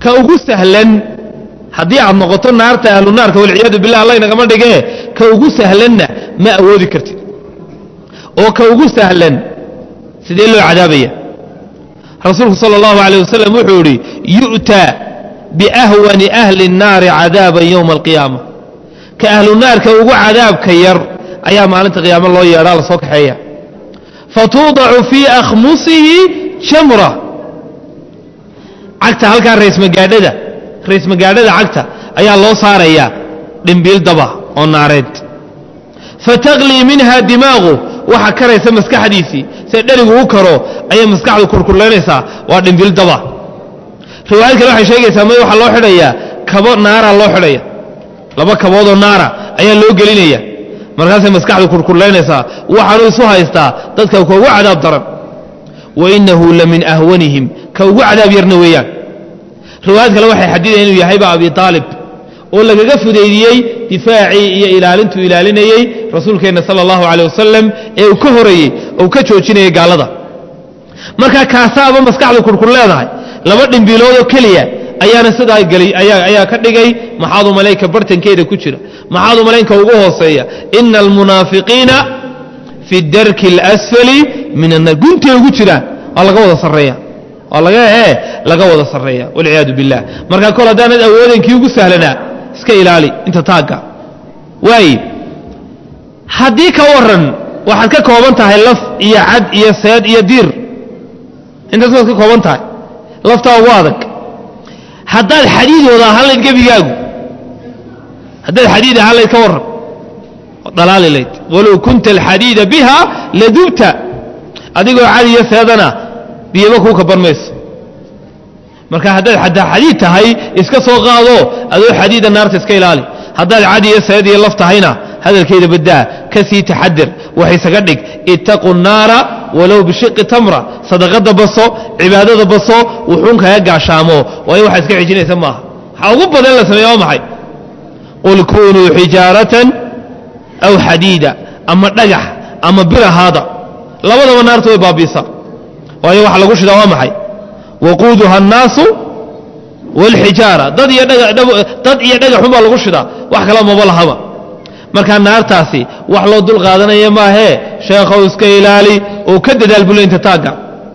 ka ugu sahlan haddii aad noqoto naarta ahlu naarka walciyaadu billah alla inagama dhigee ka ugu sahlanna ma awoodi kartid oo ka ugu sahlan sidee loo cadaabaya rasuulku sala allahu alayh wasalam wuxuu idhi yu'taa biahwani ahli الnaari cadaaban yowma alqiyaama ka ahlu naarka ugu cadaabka yar ayaa maalinta qiyaamo loo yeedhaa lasoo kaxeeya fatuudacu fii akhmusihi jamra cagta halkaa raysmagaadhada raysmagaadhada cagta ayaa loo saarayaa dhimbiil daba oo naareed fataqlii minha dimaaqu waxa karaysa maskaxdiisii se dherigu u karo ayay maskaxdu kurkurlaynaysaa waa dhimbiil daba riwaayad kale waxay sheegaysaa may waxaa loo xidhayaa kabo naara loo xidhaya laba kaboodoo naara ayaa loo gelinaya markaasay maskaxdu kurkurlaynaysaa waxaanu isu haystaa dadka ka ugu cadaab daran wa innahu la min ahwanihim ka ugu cadaab yarna weeyaan riwaayad kale waxay xadidaya inuu yahayba abi aalib oo lagaga fudaydiyey difaacii iyo ilaalintuu ilaalinayey rasuulkeenna sala allahu caleh wasalam ee uu ka horayey ou ka joojinayay gaalada markaa kaasaaba maskaxdu kurkur leedahay laba dhimbiiloodoo keliya ayaana sidaa geli ayaa ka dhigay maxaadu malaynka bartankeeda ku jira maxaadu malaynka ugu hooseeya ina almunaafiqiina fi darki اlasfali min annaar guntay ugu jiraan waa laga wada sarreeya waa laga ee laga wada sarreeya walciyaadu billah marka kol haddaanad awoodankii ugu sahlanaa iska ilaali inta taagga waaye haddii ka waran waxaad ka kooban tahay laf iyo cad iyo seed iyo diir intaas waad ka kooban tahay laftaa ugu adag haddaad xadiid wada ahaan layd gebigaagu haddaad xadiid ahaan layd ka warran dhalaali layd walow kunta alxadiida biha ladubta adigoo cad iyo seedana biyaba kuu kaban mayso marka haddaad xataa xadiid tahay iska soo qaado adoo xadiida naarta iska ilaali haddaad cad iyo seed iyo laf tahayna hadalkeeda baddaa ka sii taxadir waxaysaga dhig ittaquu naara walow bishiqi tamra sadaqada baso cibaadada baso wuxuun kaga gaashaamo waayo waxaa iska xijinaysa maaha waxaa ugu badan la sameeya waa maxay qul kunuu xijaaratan aw xadiida ama dhagax ama bir ahaada labadaba naarta way baabiisaa waayo waxa lagu shidaa waa maxay waquuduha annaasu wاlxijaara dad iyo dad iyo dhagaxun baa lagu shidaa wax kala maba lahaba markaa naartaasi wax loo dul qaadanaya maahee sheekhow iska ilaali oo ka dadaal bulaynta taagga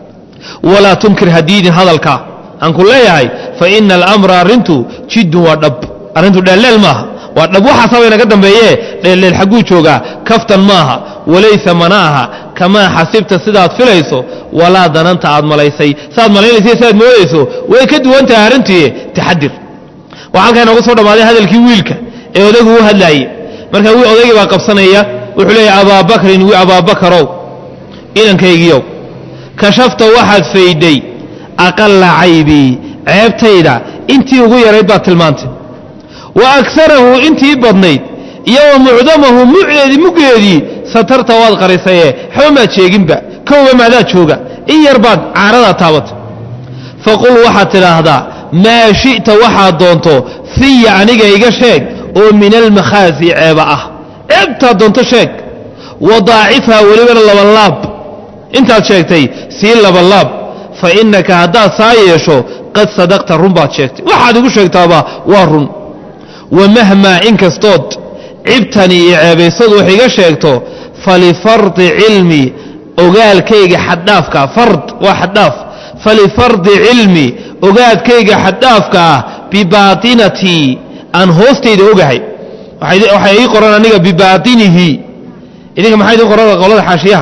walaa tunkir hadiidin hadalkaa aan ku leeyahay fa ina alamra arrintu jiddun waa dhab arrintu dheelleel maaha waa dhab waxaasaba inaga dambeeye dheelleel xagguu joogaa kaftan maaha walaysa mana aha kamaa xasibta sidaad filayso walaa dananta aad malaysay saaad malaynaysa siaad moodayso way ka duwan tahay arrintii taxadir waxaa halkaa inoogu soo dhammaaday hadalkii wiilka ee odaygu u hadlaayey marka odaygii baa qabsanaya wuxuu leeyahy abaabakrin wi abaabakarow inankaygiiow kashafta waxaad faydhay aqalla caybii ceebtayda intii ugu yarayd baad tilmaantay wa agsarahu intii badnayd iyo wa mucdamahu mucdeedii muggeedii satarta waad qarisaye waxba maad sheeginba kowba maadaa jooga in yar baad caaradaa taabatay faqul waxaad tidhaahdaa maa shi'ta waxaad doonto fiya aniga iga sheeg oo min almakhaasi ceeba ah ceebtaad doonto sheeg wadaacifhaa welibana labanlaab intaad sheegtay sii labanlaab fa innaka haddaad saa yeesho qad sadaqta run baad sheegtay waxaad igu sheegtaaba waa run wa mahmaa inkastood cibtani iyo ceebaysadu wax iga sheegto falifardi cilmi ogaalkayga xaddhaafka fard waa xaddhaaf falifardi cilmi ogaadkayga xaddhaafka ah bibaatinatii aan hoostayda ogahay waxay ii qoran aniga bibaatinihi idinka maxaa idin qoran qolada xaashiyaha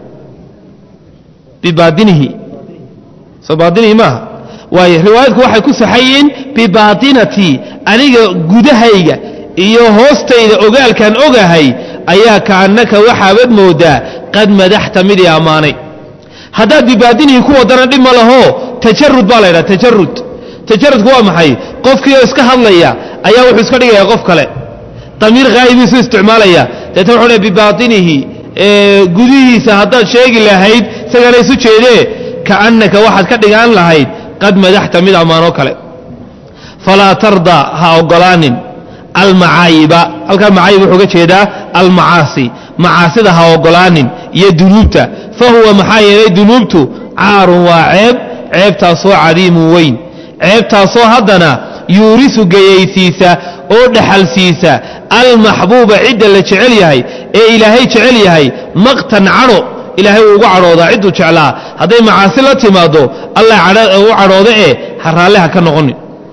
bibaatinihi soo baatinihi maaha waayo riwaayadku waxay ku saxayiin bibaatinati aniga gudahayga iyo hoostayda ogaalkaan ogahay ayaa kaannaka waxaabad moodaa qad madaxta midii ammaanay haddaad bibaatinihi ku wadana dhib ma laho tajarud baa la ydhaha tajarud tajarudku waa maxay qofkii oo iska hadlaya ayaa wuxuu iska dhigaya qof kale damiir haa'ibiisu isticmaalaya deetna wuxuu le bibaatinihi gudihiisa haddaad sheegi lahayd isagana isu jeedee kaannaka waxaad ka dhigaan lahayd qad madaxta mid ammaanoo kale falaa tardaa ha ogolaanin almacaayiba halkaa macaayib wuxuu ga jeedaa almacaasi macaasida ha ogolaanin iyo dunuubta fa huwa maxaa yeelay dunuubtu caarun waa ceeb ceebtaasoo cadiimun weyn ceebtaasoo haddana yuurisu geyaysiisa oo dhaxalsiisa almaxbuuba cidda la jecel yahay ee ilaahay jecel yahay maqtan cadho ilaahay uu ugu cadhoodaa cidduu jeclaa hadday macaasi la timaaddo allah u cadhooda ee ha raalliha ka noqonin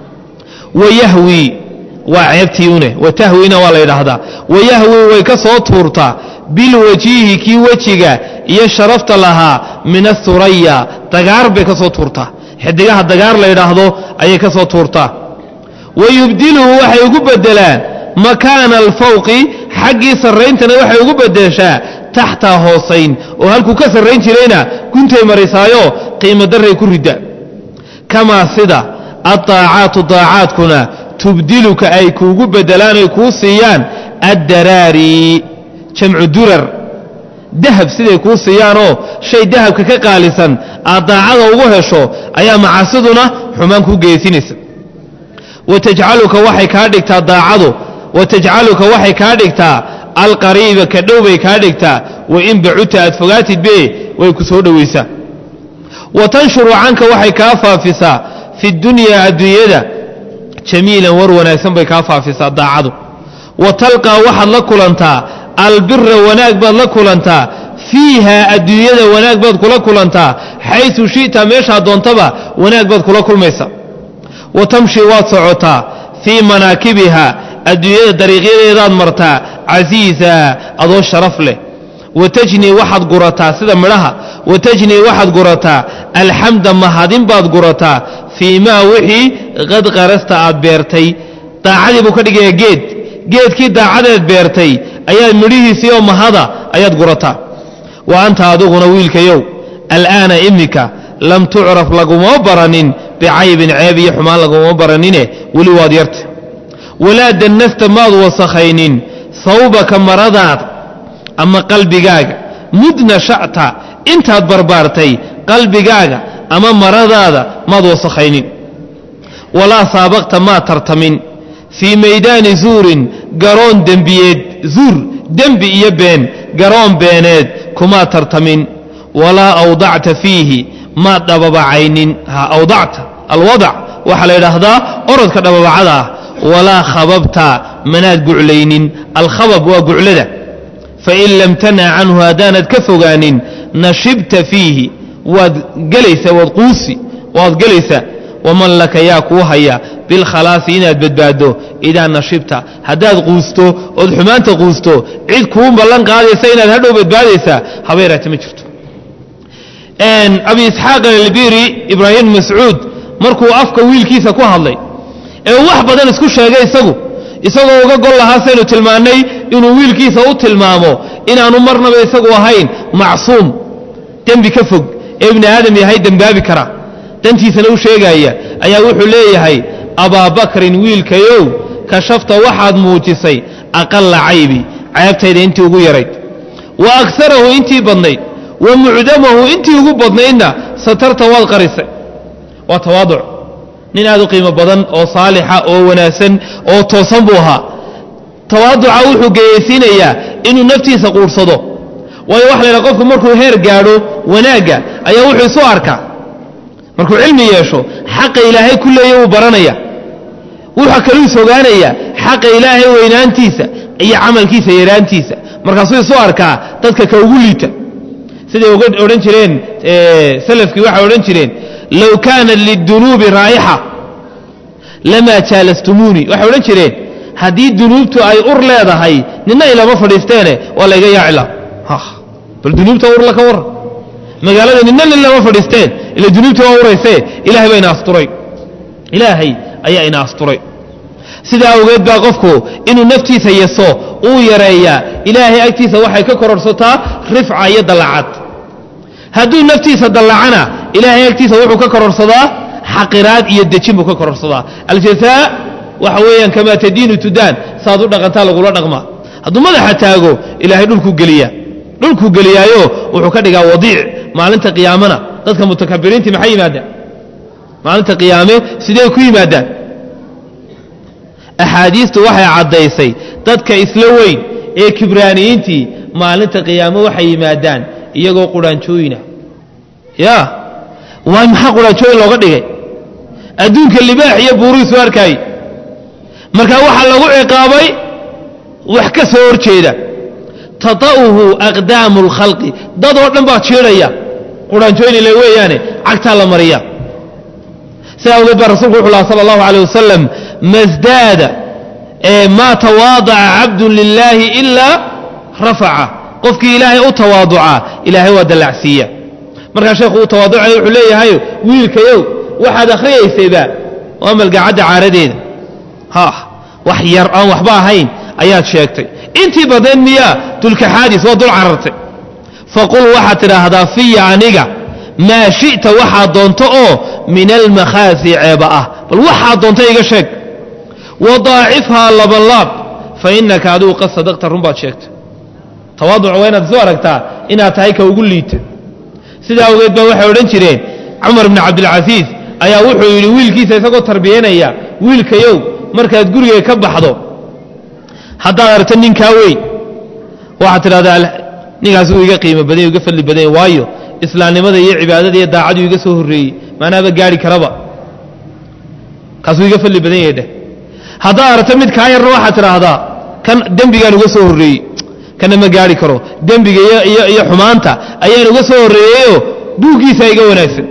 wayahwii waa ceebtii une watahwiina waa la yidhaahdaa wayahwii way ka soo tuurtaa bilwajiihi kii wejiga iyo sharafta lahaa min athuraya dagaar bay ka soo tuurtaa xidigaha dagaar la yidhaahdo ayay ka soo tuurtaa wayubdiluhu waxay ugu bedelaan makaana alfawqi xaggii sarrayntana waxay ugu bedeshaa taxtaa hoosayn oo halkuu ka sarrayn jirayna guntay marisaayo qiimo darray ku ridda kamaa sida addaacaatu daacaadkuna tubdiluka ay kuugu bedelaan ay kuu siiyaan addaraari jamcu durar dahab siday kuu siiyaanoo shay dahabka ka qaalisan aad daacada ugu hesho ayaa macaasiduna xumaan kuu geysinaysa watajcaluka waxay kaa dhigtaa daacadu watajcaluka waxay kaa dhigtaa alqariiba ka dhow bay kaa dhigtaa wain bacuta aad fogaatid be way ku soo dhowaysaa wa tanshuru canka waxay kaa faafisaa fi dunyaa adduunyada jamiilan war wanaagsan bay kaa faafisaa daacadu wa talqaa waxaad la kulantaa albira wanaag baad la kulantaa fiiha adduunyada wanaag baad kula kulantaa xaysu shi'ta meeshaa doontaba wanaag baad kula kulmaysa wa tamshi waad socotaa fii manaakibiha adduunyada dariiqyadeedaad martaa casiisa adoo sharaf leh wa tajnii waxaad gurataa sida midhaha wa tajnii waxaad gurataa alxamda mahadin baad gurataa fii maa wixii qad qarasta aad beertay daacadii buu ka dhigayaa geed geedkii daacadeed beertay ayaad midhihiisii oo mahada ayaad gurataa wa anta adiguna wiilkayow al'aana iminka lam tucraf laguma baranin bicaybin ceeb iyo xumaan laguma baranine weli waad yarta walaa dannasta maad wasakhaynin sawbaka maradaada ama qalbigaaga mudna sha'ta intaad barbaartay qalbigaaga ama maradaada maad wasakhaynin walaa saabaqta maad tartamin fii maydaani zuurin garoon dembiyeed zuur dembi iyo been garoon beeneed kumaad tartamin walaa awdacta fiihi maad dhababacaynin ha awdacta alwadac waxaa la yidhaahdaa orodka dhababacada ah walaa khababta manaad guclaynin alkhabab waa guclada fain lam tanha canhu haddaanad ka fogaanin nashibta fiihi waad gelaysaa waad quusi waad gelaysaa waman laka yaa kuu haya bilkhalaasi inaad badbaaddo idaa nashibta haddaad quusto ood xumaanta quusto cid kuu ballan qaadaysa inaad hadhow badbaadaysaa habeeraata ma jirto abi isxaaq albiri ibraahim mascuud markuu afka wiilkiisa ku hadlay ee wax badan isku sheegay isagu isagoo uga gol lahaa saynu tilmaannay inuu wiilkiisa u tilmaamo inaanu marnaba isagu ahayn macsuum dembi ka fog ee ibni aadam yahay dembaabi kara dantiisana u sheegaaya ayaa wuxuu leeyahay abaabakrin wiilkayow kashafta waxaad muujisay aqalla caybi ceebtayda intii ugu yarayd wa agsarahu intii badnayd wa mucdamahu intii ugu badnaydna satarta waad qarisay waa tawaaduc nin aad u qiimo badan oo saalixa oo wanaagsan oo toosan buu ahaa tawaaduca wuxuu geyaysiinayaa inuu naftiisa quursado waayo waxa la ydhaha qofku markuu heer gaadho wanaagga ayaa wuxuu isu arkaa markuu cilmi yeesho xaqa ilaahay ku leeya wuu baranaya wuxa kaluu is ogaanaya xaqa ilaahay weynaantiisa iyo camalkiisa yaraantiisa markaasuu isu arkaa dadka ka ugu liita siday odhan jireen salafkii waxay odhan jireen low kaanat lidunuubi raa'ixa lamaa jaalastumuunii waxay odhan jireen haddii dunuubtu ay ur leedahay nina ilama fadhiisteene waa layga yaacila bal dunuubta urla ka warran magaalada nina nin lama fadhiisteen ila dunuubta waa uraysee ilahay baa ina asturay ilaahay ayaa ina asturay sidaa awgeed baa qofku inuu naftiisa yaso uu yareeyaa ilaahay agtiisa waxay ka kororsataa rifca iyo dallacad hadduu naftiisa dallacana ilaahay agtiisa wuxuu ka kororsadaa xaqiraad iyo dejin buu ka kororsadaa aljazaa waxa weeyaan kamaa tadiinu tudaan saad u dhaqantaa lagula dhaqmaa hadduu madaxa taago ilaahay dhulkuu geliyaa dhulkuu geliyaayo wuxuu ka dhigaa wadiic maalinta qiyaamana dadka mutakabiriintii maxay yimaadaan maalinta qiyaame sidee ku yimaadaan axaadiistu waxay caddaysay dadka isla weyn ee kibraaniyiintii maalinta qiyaame waxay yimaadaan iyagoo qudhaanjooyina ya waay maxaa qudhaanjooyin looga dhigay adduunka libaax iyo buurihiisu arkaayey marka waxaa lagu ciqaabay wax ka soo hor jeeda tata'uhu aqdaamu اlkhalqi dad oo dhan baa jiidhaya quraanjooynile weeyaane cagtaa la mariya sidaa awgeed baa rasulku wuxu laha sala allahu alيh wasalam masdaada maa tawaadaca cabdu lilaahi ilaa rafaca qofkii ilaahay u tawaaduca ilaahay waa dallacsiiya markaa sheekhu uu tawaaducay wuxuu leeyahay wiilkayow waxaad akhriyaysayba waa malgacadda caaradeeda ha wax yar aan waxba ahayn ayaad sheegtay intii badnayd miyaa dulkaxaadis waa dul carartay faqul waxaad tidhaahdaa fiya aniga maa shi'ta waxaad doonto oo min almakhaasi ceeba ah bal waxaad doonto iga sheeg wadaacifhaa labanlaab fa innaka adigu qad sadaqta run baad sheegtay tawaaduca waa inaad isu aragtaa inaad tahay ka ugu liita sidaa awgeed baa waxay odhan jireen cumar bni cabdilcasiis ayaa wuxuu yidhi wiilkiisa isagoo tarbiyanaya wiilkayow markaad guriga ka baxdo haddaad aragto ninkaa weyn waxaad tidhahdaa ninkaas uu iga qiimo badany iga fadli badanya waayo islaamnimada iyo cibaadada iyo daacaduu iga soo horreeyey maanaaba gaari karaba kaasuu iga fadli badan yahay dheh haddaad aragto mid kaa yarna waxaad tidhaahdaa kan dembigaan uga soo horreeyey kana ma gaari karo dembiga iyo xumaanta ayaan uga soo horreeyeyoo buuggiisa iga wanaagsan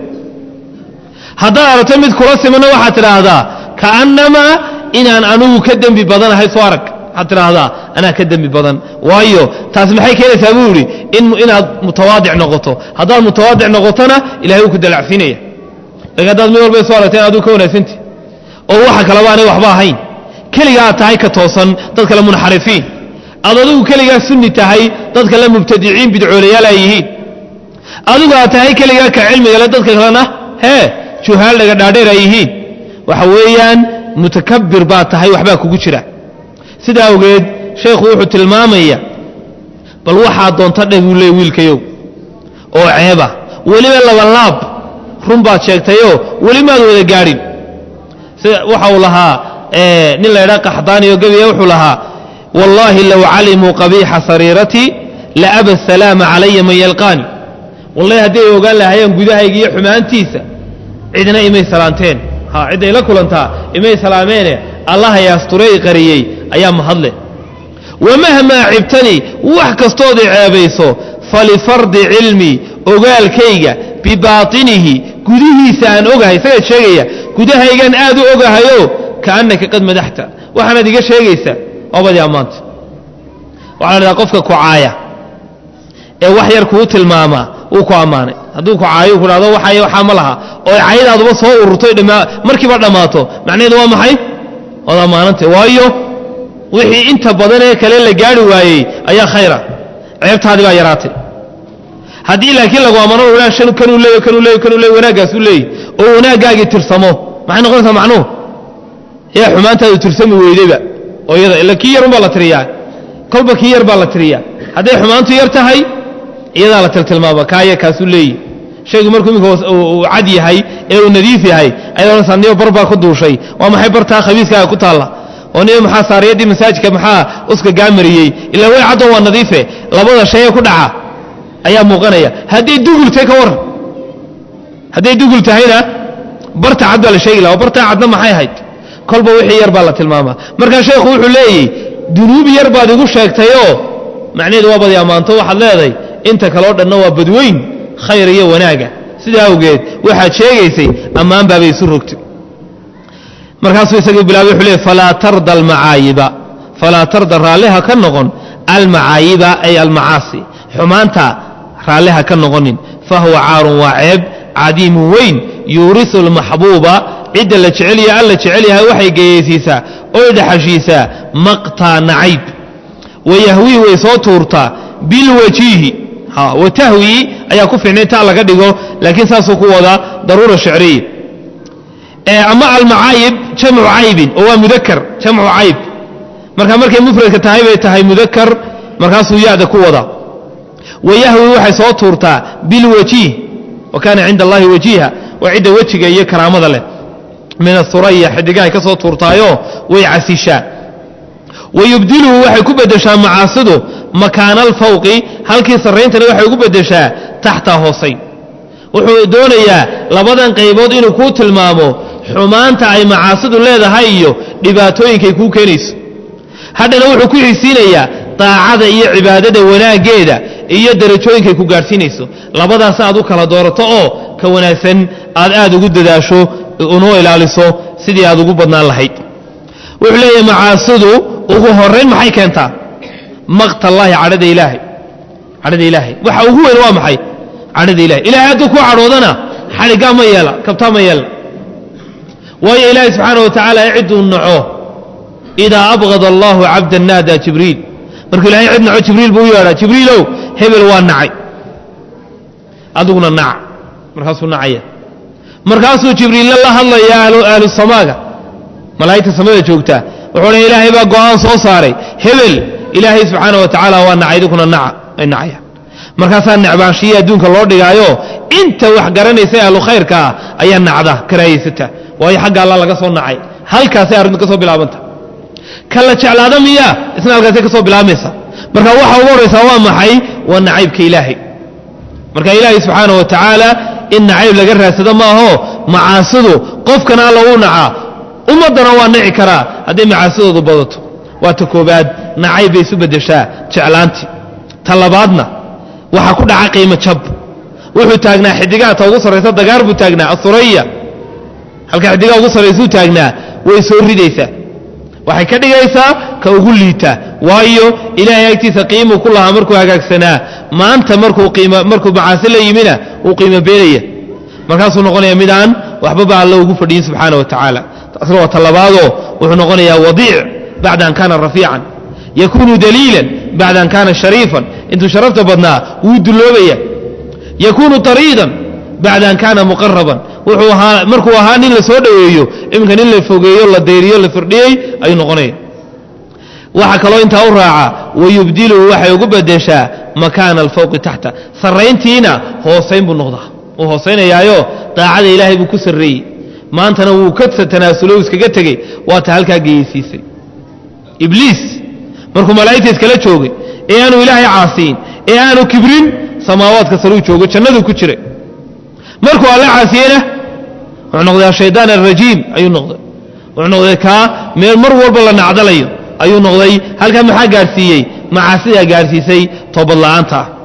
haddaad aragto mid kula simanna waxaad tidhaahdaa kaannamaa inaan anugu ka dembi badanahay soo arag waxaad tidhaahdaa anaa ka dembi badan waayo taas maxay keenaysaa buu yidhi inaad mutawaadic noqoto haddaad mutawaadic noqotona ilahay wuu ku dalacsiinaya lakin haddaad mid walba soo aragta in aduu ka wanaagsanti oo waxa kaleba aanay waxba ahayn keliga aad tahay ka toosan dad kale munxarifiin aad adigu keligaa sunni tahay dad kale mubtadiciin bidcoolayaal ay yihiin adigu aad tahay keligaa ka cilmigale dadka kalena hee juhaal dhaga dhaadheer ay yihiin waxa weeyaan mutakabir baad tahay waxbaa kugu jira sidaa awgeed sheekhu wuxuu tilmaamaya bal waxaad doonta dheh buu leey wiilkayow oo ceeba weliba labanlaab run baad sheegtayoo weli maad wada gaadhin sida waxa uu lahaa nin la ydhaa qaxdaaniyo gebiya wuxuu lahaa wallaahi low calimuu qabiixa sariiratii la aba asalaama calaya man yalqaani wallahi hadday ogaan lahaayeen gudahayga iyo xumaantiisa cidna imay salaanteen ha cidday la kulantaa imay salaameene allaha yaasturey qariyey ayaa mahadle wamahmaa cibtanii wax kastood i ceebayso falifardi cilmii ogaalkayga bibaatinihi gudihiisa aan ogahay isagaad sheegaya gudahaygan aad u ogahayo kaannaka qad madaxta waxaanaad iga sheegaysaa waabadii ammaanta waxaa la dhadaa qofka kucaaya ee wax yar kuu tilmaamaa wuu ku ammaanay hadduu kucaayo ku dhahdo waxay waxaa ma laha oo caydaaduba soo ururtay markiiba dhammaato macnaheedu waa maxay waad ammaanantay waayo wixii inta badan ee kale la gaari waayey ayaa khayra ceebtaadii baa yaraatay haddii laakiin lagu ammaano kanuu leey kanuu leey kanuu leey wanaaggaasuu leeyey oo wanaaggaagii tirsamo maxay noqonaysaa macnuhu yaa xumaantaadu tirsami weydayba oo iyada ila kii yarun baa la tiriyaa kolba kii yar baa la tiriyaa hadday xumaantu yar tahay iyadaa la tiltilmaama kaaya kaasuu leeyi shaygu markuu iminka uu cad yahay ee uu nadiif yahay ayaad odhanaysaa niyo bar baa ku duushay waa maxay bartaa khabiiskaaga ku taalla oo niyo maxaa saariyaddii masaajidka maxaa uska gaamariyey ilaa way caddoon waa nadiife labada shay ee ku dhaca ayaa muuqanaya hadday dugultay ka waran hadday dugul tahayna barta cad baa la sheegi laha bartaa cadna maxay ahayd kolba wixii yar baa la tilmaamaa markaa sheekhu wuxuu leeyahy dunuub yar baad igu sheegtayoo macnaheedu waa badi ammaanto waxaad leedahay inta kaleo dhanna waa badweyn khayr iyo wanaaga sidaa awgeed waxaad sheegaysay ammaan baabay isu rogtay markaasuu isagii bilaabay wuxuu leey falaa tarda almacaayiba falaa tarda raalliha ka noqon almacaayiba ay almacaasi xumaanta raalliha ka noqonin fahuwa caarun waa ceeb cadiimun weyn yuurisu almaxbuuba cidda la jecelya alla jecel yahay waxay geyaysiisaa oy dhaxashiisaa maqtaa nacayb wayahwii way soo tuurtaa bilwajiihi watahwii ayaa ku fiicnay ta laga dhigo laakiin saasuu ku wadaa daruura shicriya ama almacaayib jamcu caybin oo waa mudakar jamcu cayb marka markay mufradka tahay bay tahay mudakar markaasuu yaada ku wadaa wayahwi waxay soo tuurtaa bilwajiih wa kaana cinda allahi wajiiha waa cidda wejiga iyo karaamada leh min asuraya xidigahay ka soo tuurtaayo way casishaa wayubdiluhu waxay ku bedeshaa macaasidu makaana alfawqi halkii sarrayntana waxay ugu bedeshaa taxta hoosayn wuxuu doonayaa labadan qaybood inuu kuu tilmaamo xumaanta ay macaasidu leedahay iyo dhibaatooyinkay kuu keenayso haddana wuxuu ku xigsiinayaa daacada iyo cibaadada wanaaggeeda iyo darajooyinkay ku gaadhsiinayso labadaas aad u kala doorato oo ka wanaagsan aad aad ugu dadaasho unoo ilaaliso sidii aad ugu badnaan lahayd wuxuu leeyahay macaasidu ugu horayn maxay keentaa maqtallaahi cadhada ilaahay cadhada ilaahay waxa ugu weyn waa maxay cadhada ilahay ilahay hadduu ku cadhoodana xadhiggaa ma yeela kabtaa ma yeela waayo ilaahay subxaana wa tacaala cidduu naco idaa abqada allaahu cabdan naada jibriil markuu ilahay cid naco jibriil buu u yeedhaa jibriilow hebel waa nacay adiguna naca markaasuu nacaya markaasuu jibriilla la hadlaya ahlu samaaga malaa'igta samada joogtaa wuxuu dha ilaahay baa go'aan soo saaray hebel ilaahay subxaana wa tacaala waa nacay idinkuna naca ay nacayaan markaasaa necbaanshiya adduunka loo dhigaayo inta wax garanaysa ahlu khayrka ah ayaa nacda karaahaysata waayo xagga alla laga soo nacay halkaasay arrintu ka soo bilaabanta ka la jeclaada miyaa isna halkaasay ka soo bilaabmaysa marka waxa ugu horraysaa waa maxay waa nacaybka ilaahay marka ilaahay subxaana wa tacaala in nacayb laga raadsado maaho macaasidu qofkana alla uu nacaa ummaddana waa nici karaa hadday macaasidoodu badato waa ta koobaad nacayb bay isu beddeshaa jeclaantii ta labaadna waxaa ku dhaca qiimo jab wuxuu taagnaa xidigaha ta ugu sarraysa dagaar buu taagnaa asuraya halka xidigaha ugu sarraysuu taagnaa way soo ridaysaa waxay ka dhigaysaa ka ugu liita waayo ilaahay agtiisa qiimuu ku lahaa markuu hagaagsanaa maanta markuu qiima markuu macaasi la yimina uu qiimo beenaya markaasuu noqonaya midaan waxbaba alla ugu fadhiyin subxaana wa tacaala taasna waa talabaadoo wuxuu noqonayaa wadiic bacda an kaana rafiican yakunu daliilan bacda an kaana shariifan intuu sharafta badnaa wuu dulloobaya yakunu tariidan bacda an kaana muqaraban wuxuu ahaa markuu ahaa nin la soo dhoweeyo iminka nin la fogeeyo la dayriyo la firdhiyey ayuu noqonaya waxaa kaloo intaa u raaca wayubdiluhu waxay ugu bedeshaa makaana alfawqi taxta sarrayntiina hoosayn buu noqdaa uu hoosaynayaayo daacada ilaahay buu ku sarreeyey maantana wuu ka tanaasulo iskaga tegey waata halkaa geyeysiisay ibliis markuu malaa'igta iskala joogay ee aanu ilaahay caasiyin ee aanu kibrin samaawaadka saruu joogo jannaduu ku jiray markuu alle caasiyeyna wuxuu noqday ashaydaan alrajiim ayuu noqday wuxuu noqday kaa meel mar walba la nacdalayo ayuu noqday halkaa maxaa gaadhsiiyey macaasidaa gaadhsiisay toobad la'aanta ah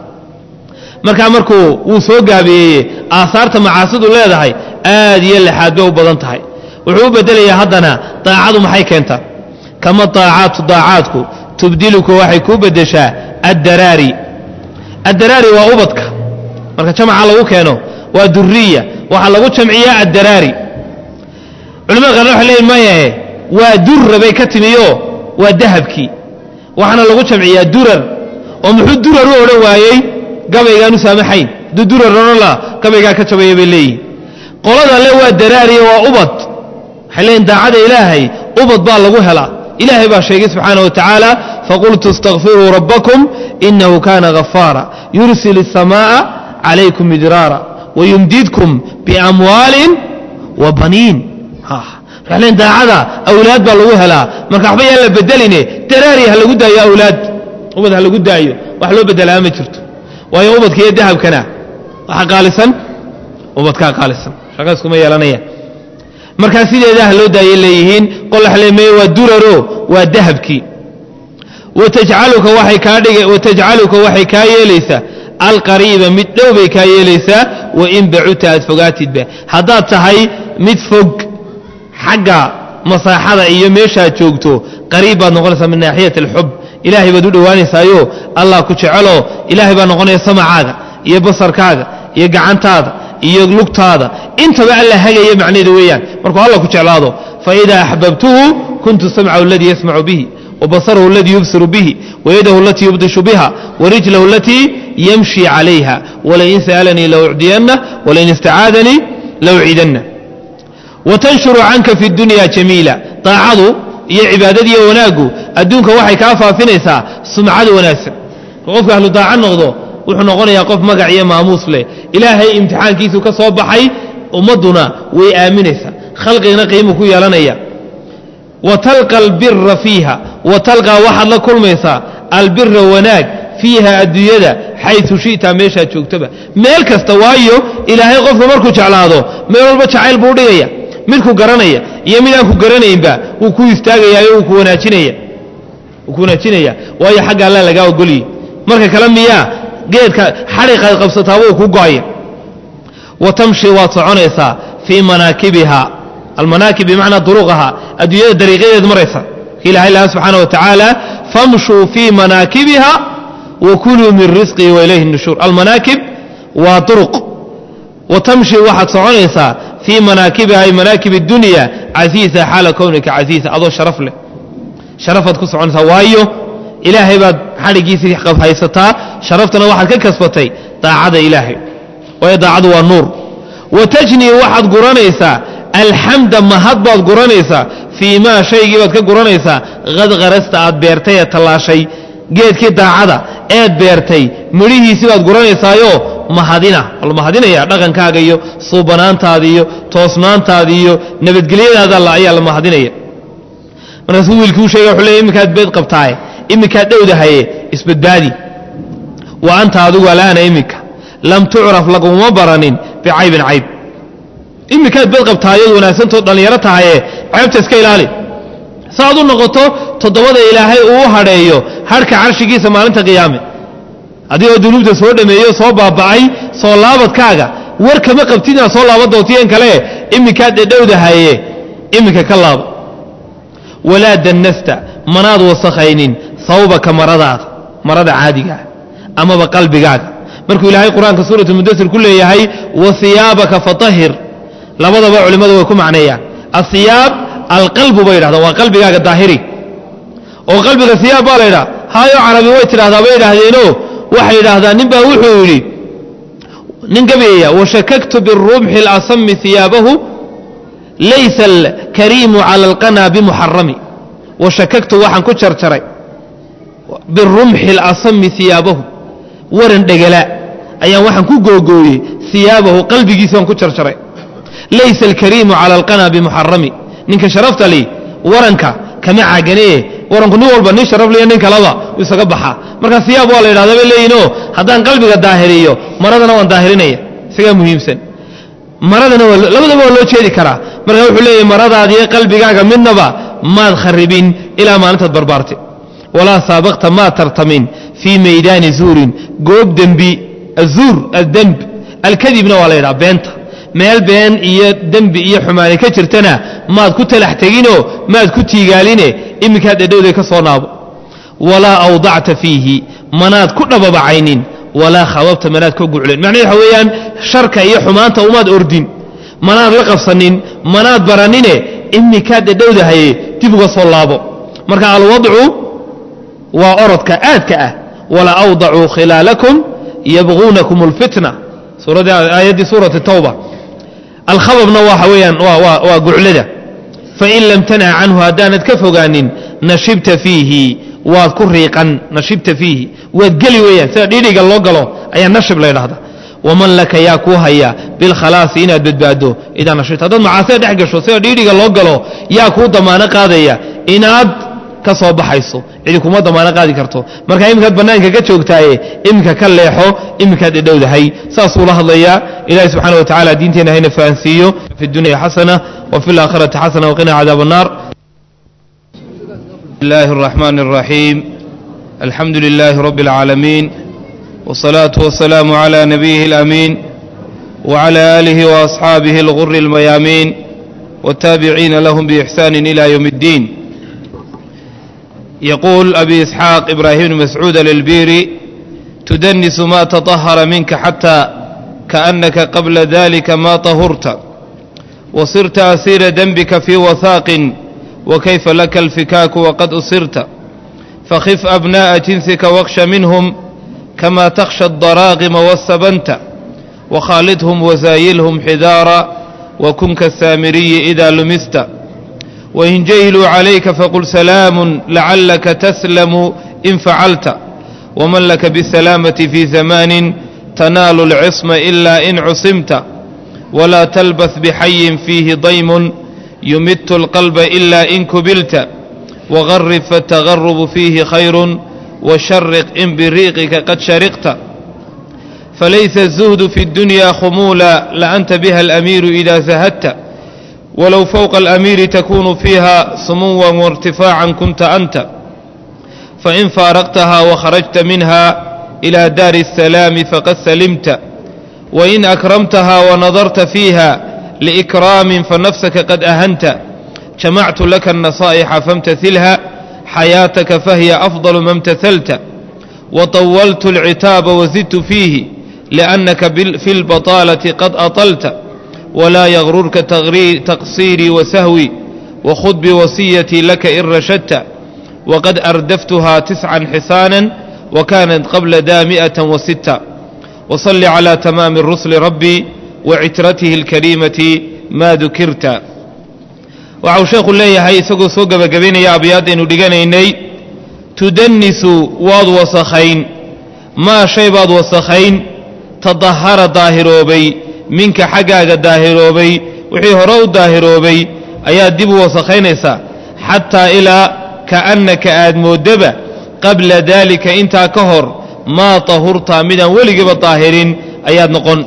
markaa markuu wuu soo gaabeeyeye aasaarta macaasidu leedahay aad iyo lexaad bay u badan tahay wuxuu u bedelayaa haddana daacadu maxay keentaa kama daacaatu daacaadku tubdiluka waxay kuu beddeshaa addaraari addaraari waa ubadka marka jamaca lagu keeno waa duriya waxaa lagu jamciyaa addaraari culimada qaarna waxay leeyiin mayahe waa durra bay ka timiyo waa dahabkii waxaana lagu jamciyaa durar oo muxuu durar u odhan waayey gabaygaan u saamaxayn duu durar odhanla gabaygaa ka jabaya bay leeyihin qolada le waa daraariya waa ubad waxay leeyihin daacada ilaahay ubad baa lagu helaa ilaahay baa sheegay subxaana wa tacaala faqultu istakfiruu rabbakum inahu kana ghafaara yursil الsamaaءa calaykum midraara wayumdidkum biamwaalin wa baniin waxay daacada awlaad baa lagu helaa marka waxba yaan la bedeline daraari ha lagu daayo awlaad ubad ha lagu daayo wax loo bedelaa ma jirto waayo ubadka iyo dahabkana waxa qaalisan ubadkaa qaalisan shaqa iskuma yeelanayaan markaa sideeda ha loo daayay leeyihiin qolaxleemeye waa duraro waa dahabkii watajcaluka waxay kaa dhig watajcaluka waxay kaa yeelaysaa alqariiba mid dhow bay kaa yeelaysaa wain bacuta aad fogaatidba haddaad tahay mid fog xagga masaaxada iyo meeshaad joogto qariib baad noqonaysaa min naaxiyat alxub ilaahay baad u dhowaanaysaayo allah ku jecelo ilaahay baa noqonaya samacaaga iyo basarkaaga iyo gacantaada iyo lugtaada intaba alla hagaya macnaheedu weeyaan markuu alla ku jeclaado faidaa axbabtuhu kuntu samcahu aladii yasmacu bihi wabasarahu aladii yubsiru bihi wayadahu alatii yubdishu biha warijlahu alatii yamshi calayha walain sa'alanii laucdiyanna walain istacaadanii lauciidanna watanshuru canka fi dunya jamiila daacadu iyo cibaadadiiyo wanaaggu adduunka waxay kaa faafinaysaa sumcad wanaagsan qofka ahlu daaca noqdo wuxuu noqonayaa qof magac iyo maamuus leh ilaahay imtixaankiisu ka soo baxay ummadduna way aaminaysaa khalqigana qiimu ku yeelanaya wa talqa albira fiiha wa talqaa waxaad la kulmaysaa albira wanaag fiiha adduunyada xaysu shi'ta meeshaad joogtaba meel kasta waayo ilaahay qofka markuu jeclaado meel walba jacayl buu dhigaya mid ku garanaya iyo mid aan ku garanaynba wuu ku istaagayaa wuu ku wanaajinaya wuu ku wanaajinaya waayo xagga alla lagaa ogoliyey marka kale miyaa geedka xadhiqaad qabsataaba uu ku go-aya wa tamshi waad soconaysaa fii manaakibiha almanaakib bimacnaa duruqaha adduunyada dariiqyadeed maraysa ilahay laha subxaana wa tacaala famshuu fii manaakibiha wa kuluu min risqihi wa ilayhi nushuur almanaakib waa duruq wa tamshi waxaad soconaysaa fii manaakibiha ay manaakib اdunya casiisa xaala kownika casiisa adoo sharaf leh sharafaad ku soconaysaa waayo ilaahay baad xadhigiisii haysataa sharaftana waxaad ka kasbatay daacada ilaahay waayo daacadu waa nuur wa tajnii waxaad guranaysaa alxamda mahad baad guranaysaa fii maa shaygii baad ka guranaysaa qad qarasta aad beertay ee tallaashay geedkii daacada eed beertay midhihiisii baad guranaysaayo mahadina la mahadinaya dhaqankaaga iyo suubanaantaada iyo toosnaantaada iyo nabadgelyadaada alla ayaa la mahadinaya markaasuu wiilkii u sheegay wuxuu leey iminkaad beed qabtaaye iminkaad dhowdahaye isbadbaadi wa anta adigu alaana iminka lam tucraf laguma baranin bicaybin cayb iminkaad beed qabtaayad wanaagsantood dhallinyaro tahaye ceebta iska ilaali saaad u noqoto toddobada ilaahay uu u hadheeyo harhka carshigiisa maalinta qiyaame adigoo dunuubta soo dhameeyo soo baaba'ay soo laabadkaaga war kama qabtid inaad soo laaba doontiyen kale iminkaad dhedhowdahaye iminka ka laabo walaa dannasta manaad wasakhaynin sawbaka maradaada marada caadigaa amaba qalbigaaga markuu ilaahay qur-aanka suuratu mudasir ku leeyahay wa hiyaabaka fatahir labadaba culimmadu way ku macneeyaan asiyaab alqalbu bay yidhahdaan waa qalbigaaga daahiri oo qalbiga siyaab baa la ydhaha hayo carabi way tidhahdaa bay idhaahdeenoo waxay yidhaahdaan nin baa wuxuu yidhi nin gabayaya washakaktu birumxi اlasami iyaabahu laysa alkariimu cala alqana bimuxarami washakaktu waxaan ku jarjaray birumxi اlasami iyaabahu waran dhegala ayaan waxaan ku googooyey iyaabahu qalbigiisaan ku jarjaray laysa alkariimu cala alqana bimuxarami ninka sharafta li waranka kama caaganee waranku nin walba nin sharaf liyo nin kalaba u isaga baxaa marka siyaab waa la yidhahda bay leeyihinoo haddaan qalbiga daahiriyo maradana waan daahirinaya isagaa muhiimsan maradana labadaba waa loo jeedi karaa marka wuxuu leeyahy maradaadiyo qalbigaaga midnaba maad kharibin ilaa maalintaad barbaartay walaa saabaqta maad tartamin fii maydaani zuurin goob dembi azuur addemb alkadibna waa la yidhaha beenta meel been iyo dembi iyo xumaani ka jirtana maad ku talax teginoo maad ku tiigaaline iminkaad dhedhowday ka soo naabo walaa awdacta fiihi manaad ku dhababacaynin walaa khababta manaad ka guclen macnaheed waxa weeyaan sharka iyo xumaanta umaad ordin manaad la qabsanin manaad baranine iminkaad dhedhowdahaye dib uga soo laabo marka alwadcu waa orodka aadka ah wala awdacuu khilaalakum yabquunakum اlfitna aayaddii suurati tawba alkhababna waxa weeyaan waa guclada fain lam tanha canhu haddaanad ka fogaanin nashibta fiihi waad ku riiqan nashibta fiihi waad geli weeyaan sida dhiidhiga loo galo ayaa nashib la ydhahda waman laka yaa kuu haya bilkhalaasi inaad badbaado idaa nashibta haddaad macaasida dhex gasho sida dhiidhiga loo galo yaa kuu damaano qaadaya inaad ka soo baxayso cidi kuma damaano qaadi karto marka iminkaad bannaanka ka joogtaaye iminka ka leexo iminkaad dhedhowdahay saasuu la hadlayaa ilahi subxaana wa tacala diinteenna hayna fahansiiyo fi dunya xasana wa fi laakhirati xasana waqina cadaab annar الله الرحمن الرحيم الحمد لله رب العالمين والصلاة والسلام على نبيه الأمين وعلى آله وأصحابه الغر الميامين والتابعين لهم بإحسان إلى يوم الدين يقول أبي إسحاق إبراهيم مسعود للبيري تدنس ما تطهر منك حتى كأنك قبل ذلك ما طهرت وصرت أسير ذنبك في وثاق وكيف لك الفكاك وقد أصرت فخف أبناء جنسك واخش منهم كما تخشى الضراغم والسبنت وخالدهم وزايلهم حذارا وكن كالسامري إذا لمست وإن جيلوا عليك فقل سلام لعلك تسلم إن فعلت ومن لك بالسلامة في زمان تنال العصم إلا إن عصمت ولا تلبث بحي فيه ضيم يمت القلب إلا إن كبلت وغرب فالتغرب فيه خير وشرق إن بريقك قد شرقت فليس الزهد في الدنيا خمولا لأنت بها الأمير إذا زهدت walow fowqa alamiiri takunu fiiha sumuwan wairtifaacan kunta anta fain faaraqtaha wakharajta minha ilى daari الsalaami faqad salimta wain akramtaha wanadarta fiiha liikraamin fanafsaka qad ahanta jamactu laka النasaa'ixa famtasilha xayaataka fahiya afضal ma اmtahalta وطولت العتاب وزدت فيه لأنك في البطالة قد أطلت ولا يغررك تقصيري وسهوي وخذ بوصيتي لك إن رشدت وقد أردفتها تسعا حسانا وكانت قبل دامئة وستة وصل على تمام الرسل ربي وعترته الكريمة ما ذكرت وعو شيخ الله هاي سقو سوق بقبين يا أبياد إنو دقانيني tudanisu waad wasakhayn maa shay baad wasakhayn tadahara daahiroobay minka xaggaaga daahiroobay wixii hore u daahiroobay ayaad dib u wasakhaynaysaa xataa ilaa ka'annaka aad mooddaba qabla daalika intaa ka hor maa tahurta midaan weligiiba daahirin ayaad noqon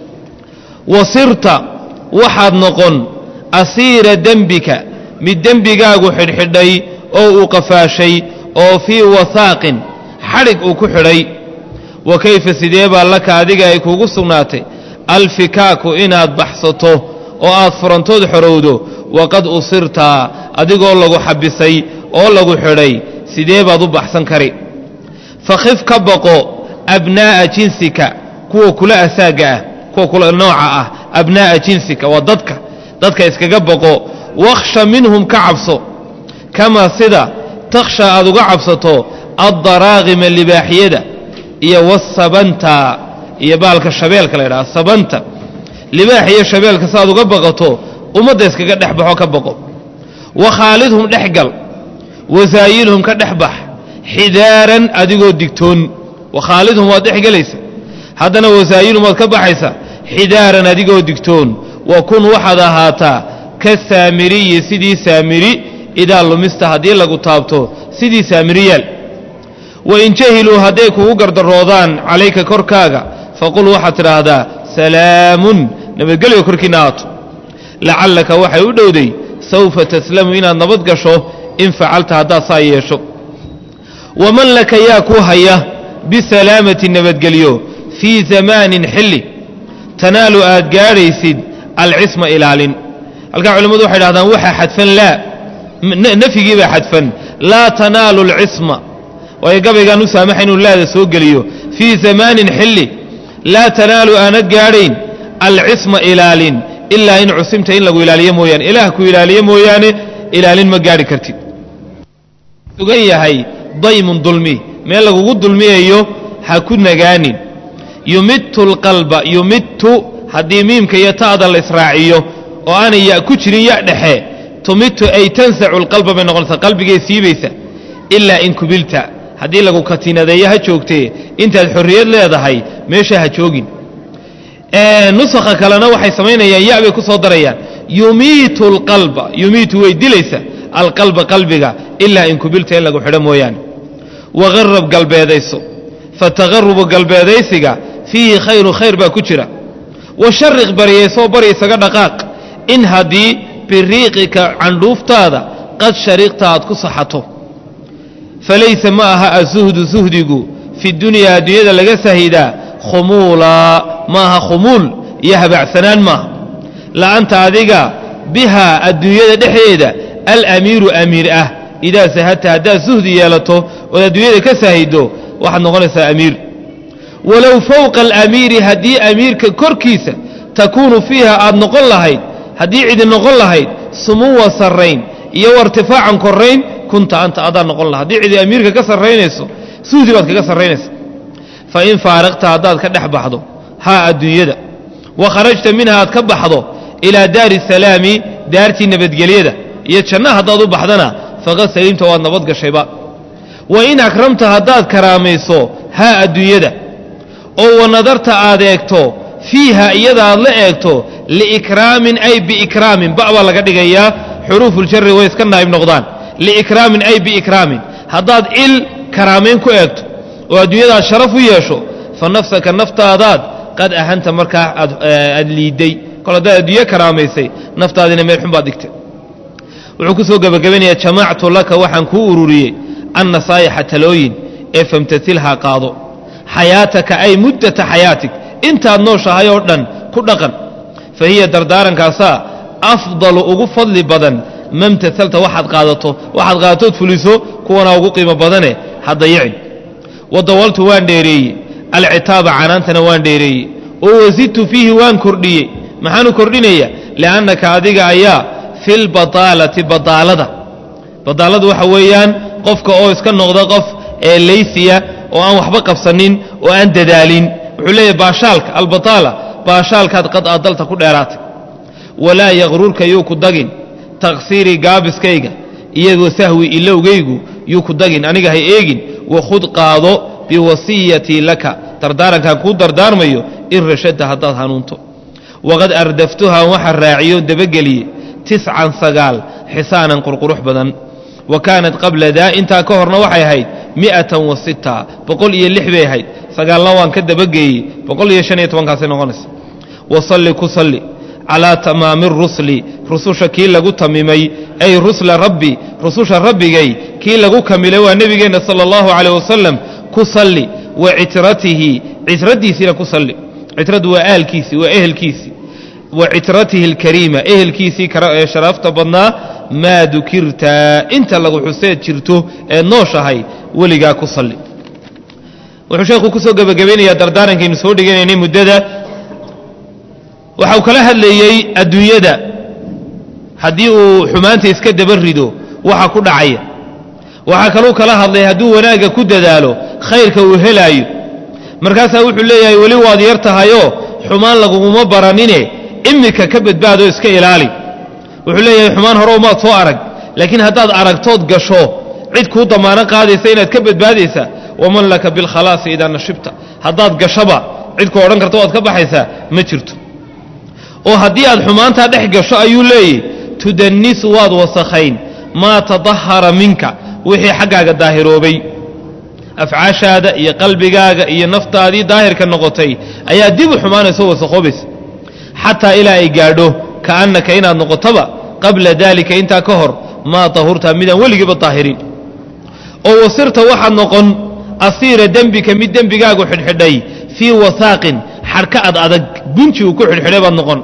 wasirta waxaad noqon asiira dembika mid dembigaagu xidhxidhay oo uu qafaashay oo fii wahaaqin xadhig uu ku xidhay wa kayfa sidee baa laka adiga ay kuugu sugnaatay alfikaaku inaad baxsato oo aad furantood xorowdo waqad usirtaa adigoo lagu xabisay oo lagu xidhay sidee baad u baxsan kari fakhif ka baqo abnaa'a jinsika kuwa kula asaagga ah kuwa kula nooca ah abnaa'a jinsika waa dadka dadka iskaga baqo wakhsha minhum ka cabso kamaa sida takhsha aad uga cabsato addaraaqima libaaxyada iyo wasabanta iyo baalka shabeelka la ydhaha sabanta libaax iyo shabeelka saaad uga baqato ummadda iskaga dhex baxo ka baqo wakhaalidhum dhex gal wasaayilhum ka dhex bax xidaaran adigoo digtoon wakhaalidhum waad dhex gelaysa haddana wasaayilhum waad ka baxaysa xidaaran adigoo digtoon wa kun waxaad ahaataa ka saamiriyi sidii saamiri idaa lumista haddii lagu taabto sidii saamiriyaal wain jahiluu hadday kugu gardaroodaan calayka korkaaga faqul waxaad tidhaahdaa salaamun nabadgelyo korkiina aato lacallaka waxay u dhowday sawfa taslamu inaad nabad gasho in facalta haddaad saa yeesho waman laka yaa ku haya bisalaamati nabadgelyo fii zamaanin xilli tanaalu aad gaadhaysid alcisma ilaalin halkaa culimmadu waxay dhahdaan waxaa xadfan laa nafyigii baa xadfan laa tanaalu alcisma waayo gabaygaan u saamaxa inuu laada soo geliyo fii zamaanin xilli laa tanaalu aanad gaadhayn alcisma ilaalin ilaa in cusimta in lagu ilaaliyo mooyaane ilaah ku ilaaliyo mooyaane ilaalin ma gaadhi kartid sugan yahay daymun dulmi meel lagugu dulmiyayo ha ku nagaanin yumittu alqalba yumittu haddii miimka iyo ta'da la israaciyo oo aanay ya ku jirin ya dhexe tumitu ay tansacu alqalba bay noqonaysaa qalbigay siibaysa ilaa in kubilta haddii lagu katinadeeyo ha joogtee intaad xorriyad leedahay meesha ha joogin nusakha kalena waxay samaynayaan ya bay ku soo darayaan yumiitu alqalba yumiitu way dilaysa alqalba qalbiga ilaa in kubilta in lagu xidho mooyaane waqarab galbeedayso fataqarubu galbeedaysiga fiihi khayru khayr baa ku jira washariq baryaysoo bari isaga dhaqaaq in haddii biriiqika candhuuftaada qad shariqta aad ku saxato falaysa ma aha asuhdu suhdigu fi dunyaa adduunyada laga sahidaa khumuulaa ma aha khumuul iyo habacsanaan maaha la'anta adiga bihaa adduunyada dhexdeeda alamiiru amiir ah idaa sahadta haddaad suhdi yeelato ood adduunyada ka sahido waxaad noqonaysaa amiir walow fowqa alamiiri haddii amiirka korkiisa takuunu fiiha aad noqon lahayd haddii cidi noqon lahayd sumuwa sarrayn iyo wartifaacan korrayn kunta anta adaa noqon laha haddii cidi amiirka ka sarraynayso suhdi baad kaga sarraynaysa fa in faaraqta haddaad ka dhex baxdo haa adduunyada wa kharajta minha aad ka baxdo ilaa daari salaami daartii nabadgelyada iyo janna haddaad u baxdana faqad saliimta waad nabad gashayba wa in akramta haddaad karaamayso haa adduunyada oo wa nadarta aad eegto fiiha iyada aad la eegto liikraamin ay biikraamin ba baa laga dhigayaa xuruufuljari way iska naa'ib noqdaan liikraamin ay biikraamin haddaad il karaamayn ku eegto oo adduunyadaad sharaf u yeesho fa nafsaka naftaadaad qad ahanta markaa aad liidday kol haddaad adduunye karaamaysay naftaadina meel xun baad dhigtay wuxuu ku soo gebagabaynayaa jamactu laka waxaan kuu ururiyey annasaa'ixa talooyin ee famtasilhaa qaado xayaataka ay muddata xayaatig intaad nooshahay oo dhan ku dhaqan fa hiya dardaarankaasaa afdalu ugu fadli badan mamtasalta waxaad qaadato waxaad qaadatood fuliso kuwanaa ugu qiimo badane ha dayicin wadawaltu waan dheereeyey alcitaaba canaantana waan dheereeyey oo wasidtu fiihi waan kordhiyey maxaanu kordhinaya liannaka adiga ayaa fi lbataalati badaalada badaaladu waxa weeyaan qofka oo iska noqda qof ee laysiya oo aan waxba qabsanin oo aan dadaalin wuxuu leeyahay baashaalka albataala baashaalkaad qad adalta ku dheeraatay walaa yaqrurka yuu ku dagin taqsiirii gaabiskayga iyagoo sahwi ilowgaygu yuu ku dagin aniga hay eegin wakhud qaado biwasiyatii laka dardaarankaan kuu dardaarmayo in rashadta haddaad hanuunto waqad ardaftuhaa waxaa raaciyo dabageliye tiscan sagaal xisaanan qurqurux badan wa kaanat qabla daa intaa ka horna waxay ahayd mi'atan wa sita boqol iyo lix bay ahayd sagaalna waan ka dabageeyey boqol iyo shan iyo tobankaasay noqonaysa wasalli ku salli calaa tamaami rusli rususha kii lagu tamimay ay rusla rabbi rususha rabbigay kii lagu kamilay waa nebigeenna sala allahu caleyh wasalam ku salli wa citratihi citradiisiina ku salli citradu waa aalkiisii waa ehelkiisii wa citratihi alkariima ehelkiisii ee sharaafta badnaa maa dukirta inta lagu xuseed jirto ee nooshahay weligaa ku salli wuxuu sheekhu ku soo gebagabaynayaa dardaarankaynu soo dhiganaynay muddada waxa uu kala hadlayey adduunyada haddii uu xumaanta iska daba rido waxa ku dhacaya waxaa kaluu kala hadlay hadduu wanaagga ku dadaalo khayrka uu helaayo markaasaa wuxuu leeyahay weli waad yar tahayoo xumaan laguguma baranine imika ka badbaadoo iska ilaali wuxuu leeyahay xumaan hore umaad soo arag laakiin haddaad aragtood gasho cid kuu damaano qaadaysa inaad ka badbaadaysa waman laka bilkhalaasi idaa nashibta haddaad gashaba cid ku odhan karta waad ka baxaysaa ma jirto oo haddii aad xumaantaa dhex gasho ayuu leeyahy tudanisu waad wasakhayn maa tadahara minka wixii xaggaaga daahiroobay afcaashaada iyo qalbigaaga iyo naftaadii daahirka noqotay ayaa dib u xumaanayso wasakoobaysa xataa ilaa ay gaadho ka'annaka inaad noqotoba qabla daalika intaa ka hor maa tahurta midaan weligiiba daahirin oo wasirta waxaad noqon asiira dembika mid dembigaagu xidhxidhay fii wasaaqin xadhka ad adag gunji uu ku xidhxidhay baad noqon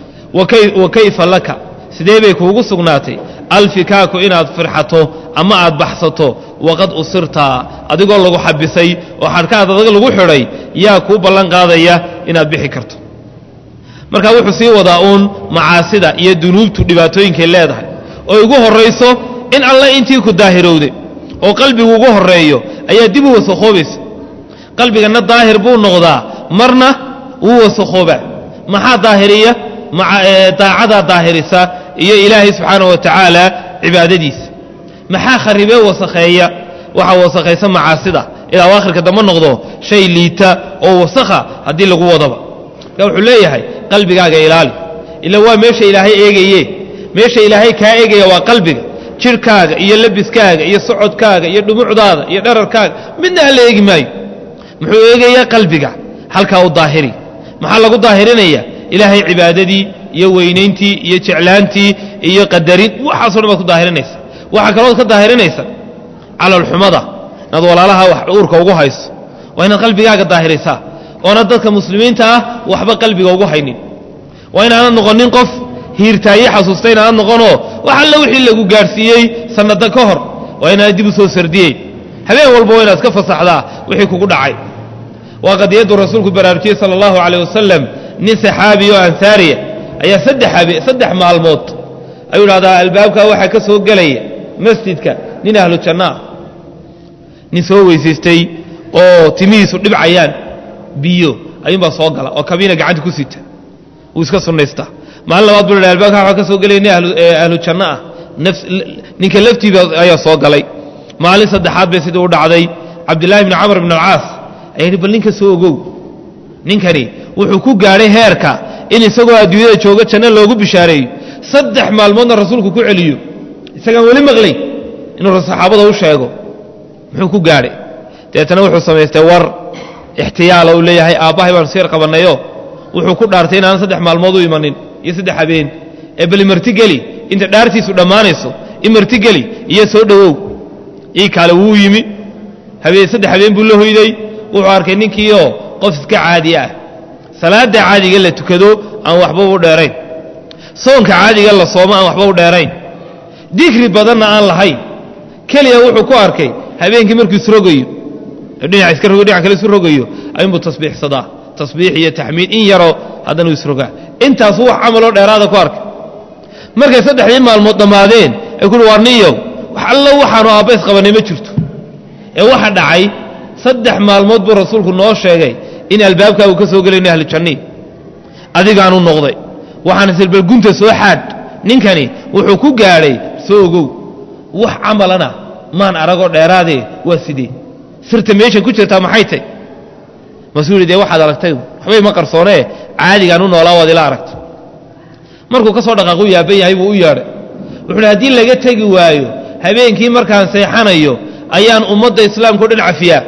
wa kayfa laka sidee bay kuugu sugnaatay alfikaaku inaad firxato ama aad baxsato waqad usirta adigoo lagu xabisay oo xadhkaad adag lagu xidhay yaa kuu ballan qaadaya inaad bixi karto marka wuxuu sii wadaa uun macaasida iyo dunuubtu dhibaatooyinkay leedahay oo ugu horrayso in alle intii ku daahirowday oo qalbigu ugu horreeyo ayaa dib u wasakoobaysa qalbiganna daahir buu noqdaa marna wuu wasakhoobaa maxaa daahiriya daacadaa daahirisa iyo ilaahay subxaanahu wa tacaala cibaadadiisa maxaa kharibee wasakheeya waxaa wasakhaysa macaasida ilaa aakhirka dambe noqdo shay liita oo wasakha haddii lagu wadaba marka wuxuu leeyahay qalbigaaga ilaali ila waa meesha ilaahay eegaye meesha ilaahay kaa eegaya waa qalbiga jidhkaaga iyo labiskaaga iyo socodkaaga iyo dhumucdaada iyo dhararkaaga midna alla eegi maayo muxuu eegayaa qalbiga halkaa u daahiri maxaa lagu daahirinaya ilaahay cibaadadii iyo weynayntii iyo jeclaantii iyo qadarin waxaaso dhan baad ku daahirinaysa waxaa kalooad ka daahirinaysa calalxumada inaad walaalaha wax uurka ugu hayso waa inaad qalbigaaga daahirisaa oonad dadka muslimiinta ah waxba qalbiga ugu haynin waa inaanad noqonin qof hiirtaaye xasuusta inaanad noqonoo wax alle wixii lagu gaadhsiiyey sannada ka hor waa inaanad dib u soo sardiyeyn habeen walba waa inaad ka fasaxdaa wixii kugu dhacay waa qadiyaddu rasuulku baraarujiyey sala allahu caleyh wasalam nin saxaabi oo ansaariya ayaa saddex habe saddex maalmood ayuu dhahdaa albaabkaa waxaa ka soo gelaya masjidka nin ahlu janno ah nin soo weysaystay oo timihiisu dhibcayaan biyo ayuunbaa soo gala oo kabiina gacanta ku sita wuu iska sunnaystaa maalin labaad buu dha albaabkaa waxaa ka soo gelaya nin ahlu janno ah ninka laftiiba ayaa soo galay maalin saddexaad bay sidii u dhacday cabdillaahi bni camr bn alcaas ayaa yidhi bal ninka soo ogow ninkani wuxuu ku gaadhay heerka in isagoo adduunyada jooga janno loogu bishaareeyo saddex maalmoodna rasuulku ku celiyo isagaan weli maqlay inuu saxaabada u sheego muxuu ku gaadhay deetana wuxuu samaystay war ixtiyaala uu leeyahay aabbahay baanu siyar qabannayo wuxuu ku dhaartay inaanan saddex maalmood u imanin iyo saddex habeen ee bal imartigeli inta dhaartiisu dhammaanayso imartigeli iyo soo dhowow ii kaale wuu yimi habeen saddex habeen buu la hoyday wuxuu arkay ninkiioo qof iska caadi ah salaada caadiga la tukado aan waxba u dheerayn soonka caadiga la soomo aan waxba u dheerayn dikri badanna aan lahayn keliya wuxuu ku arkay habeenkii markuu isrogayo dhinac iska rogo dhinac kale isu rogayo ayuunbuu tasbiixsadaa tasbiix iyo taxmiid in yaroo haddana uu isrogaa intaasuu wax camaloo dheeraada ku arkay markay saddexdii maalmood dhammaadeen ay kuhi waar niyow wax allo waxaanu aabba isqabanay ma jirto ee waxa dhacay saddex maalmood buu rasuulku noo sheegay in albaabkaagu ka soo gelayno ahlu jannii adigaanu noqday waxaan isir gunta soo xaadh ninkani wuxuu ku gaadhay soo ogow wax camalana maan aragoo dheeraadee waa sidee sirta meesha ku jirtaa maxay tay masuu yidhi dee waxaad aragtay waxbay ma qarsoonee caadigaan u noolaa waad ila aragtay markuu ka soo dhaqaaqu yaaban yahay buu u yeedhay wuxuu hi haddii laga tegi waayo habeenkii markaan seexanayo ayaan ummadda islaamka o dhan cafiyaa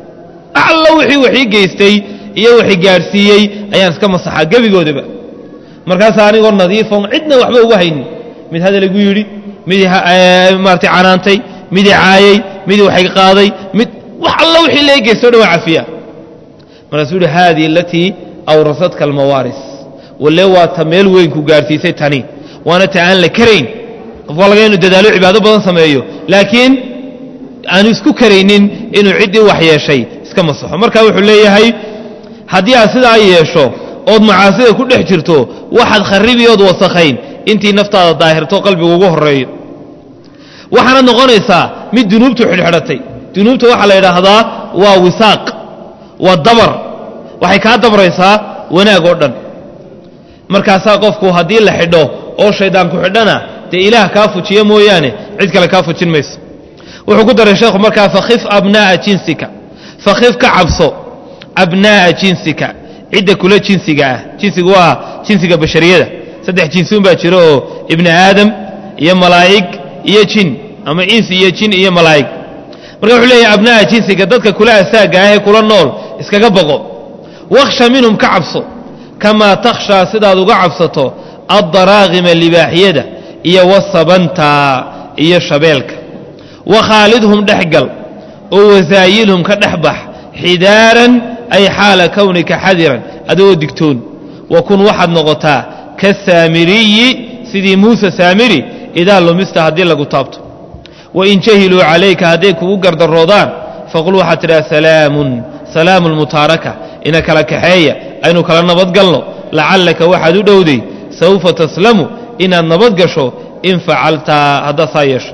allo wixii waxii geystay iyo waxii gaadhsiiyey ayaan iska masaxaa gebigoodaba markaasaa anigoo nadiifon cidna waxba uga haynin mid hadal igu yidhi mid maarata canaantay mid caayey mid waxay qaaday mid wax allo wixii laga geystay o dhan waa cafiyaa markaasuu yidhi haadii alatii awrasadka almawaaris walle waa ta meel weyn ku gaadhsiisay tani waana ta aan la karayn qof waa laga inu dadaalo cibaado badan sameeyo laakiin aanu isku karaynin inuu ciddii wax yeeshay iska masaxo marka wuxuu leeyahay haddii aad sidaa yeesho ood macaasida ku dhex jirto waxaad kharibi ood wasakhayn intii naftaada daahirto qalbigu ugu horreeyo waxaanad noqonaysaa mid dunuubtu xidhxidhatay dunuubta waxaa la yidhaahdaa waa wisaaq waa dabar waxay kaa dabraysaa wanaag oo dhan markaasaa qofku haddii la xidho oo shaydaan ku xidhana dee ilaah kaa fujiya mooyaane cid kale kaa fujin mayso wuxuu ku daray sheekhu markaa fakhif abnaa'a jinsika fakhif ka cabso abnaa'a jinsika cidda kula jinsiga ah jinsigu waa jinsiga bashariyada saddex jinsiun baa jira oo ibni aadam iyo malaa'ig iyo jin ama insi iyo jin iyo malaa'ig marka wuxuu leeyahay abnaa'a jinsiga dadka kula asaaga ah ee kula nool iskaga boqo wakhsha minhum ka cabso kamaa takhshaa sidaad uga cabsato addaraaqima libaaxyada iyo wasabanta iyo shabeelka wakhaalidhum dhex gal oo wasaayilhum ka dhex bax xidaaran ay xaala kownika xadiran adigoo digtoon wa kun waxaad noqotaa kasaamiriyi sidii muuse saamiri idaa lumista haddii lagu taabto wain jahiluu calayka hadday kugu gardaroodaan faqul waxaad tidhaha salaamun salaamu lmutaaraka ina kala kaxeeya aynu kala nabadgalno lacallaka waxaad u dhowday sawfa taslamu inaad nabad gasho in facaltaa haddaad saa yeesho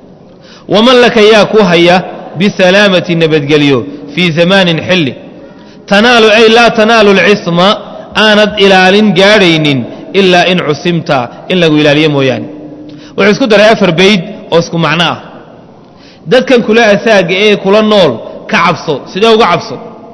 waman laka yaa ku haya bisalaamati nabadgelyo fii zamaanin xilli tanaalu ay laa tanaalu alcisma aanad ilaalin gaadhaynin ilaa in cusimta in lagu ilaaliyo mooyaane wuxuu isku daray afar bayd oo isku macno ah dadkan kula asaaga ee kula nool ka cabso sidee uga cabso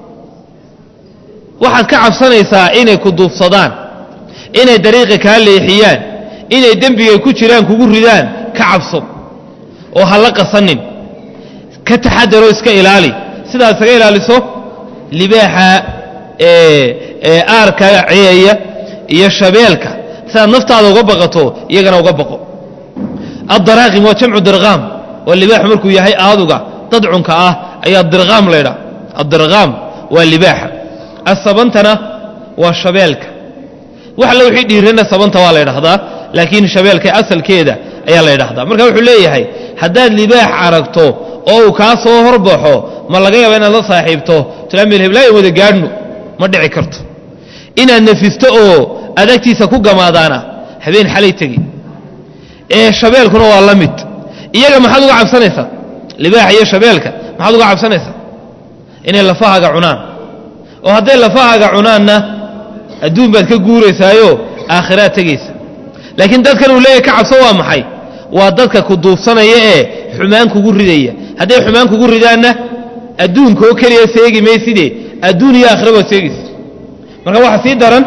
waxaad ka cabsanaysaa inay ku duufsadaan inay dariiqa kaa leexiyaan inay dembigay ku jiraan kugu ridaan ka cabso oo ha la qasanin ka taxadaroo iska ilaali sidaad isaga ilaaliso libaaxa aarka ceeya iyo shabeelka sidaad naftaada uga baqato iyagana uga baqo addaraaqim waa jamcu dirqaam waa libaaxu markuu yahay aaduga dadcunka ah ayaa dirqaam laydhaa addirqaam waa libaaxa asabantana waa shabeelka wax alla wixii dhiirana sabanta waa la ydhahdaa laakiin shabeelka asalkeeda ayaa la ydhahdaa marka wuxuu leeyahay haddaad libaax aragto oo uu kaa soo horbaxo ma laga yaaba inaad la saaxiibto tilaamil heblaayo wada gaadhno ma dhici karto inaad nefisto oo adagtiisa ku gamaadaana habeen xalay tegi ee shabeelkuna waa la mid iyaga maxaad uga cabsanaysaa libaaxa iyo shabeelka maxaad uga cabsanaysaa inay lafahaaga cunaan oo hadday lafahaaga cunaanna adduun baad ka guuraysaayo aakhiraad tegaysa laakiin dadkan uu leeyahy ka cabso waa maxay waa dadka ku duufsanaya ee xumaan kugu ridaya hadday xumaan kugu ridaanna adduunka oo keliya seegi mayside adduun iyo aakhira baad seegaysa marka waxaa sii daran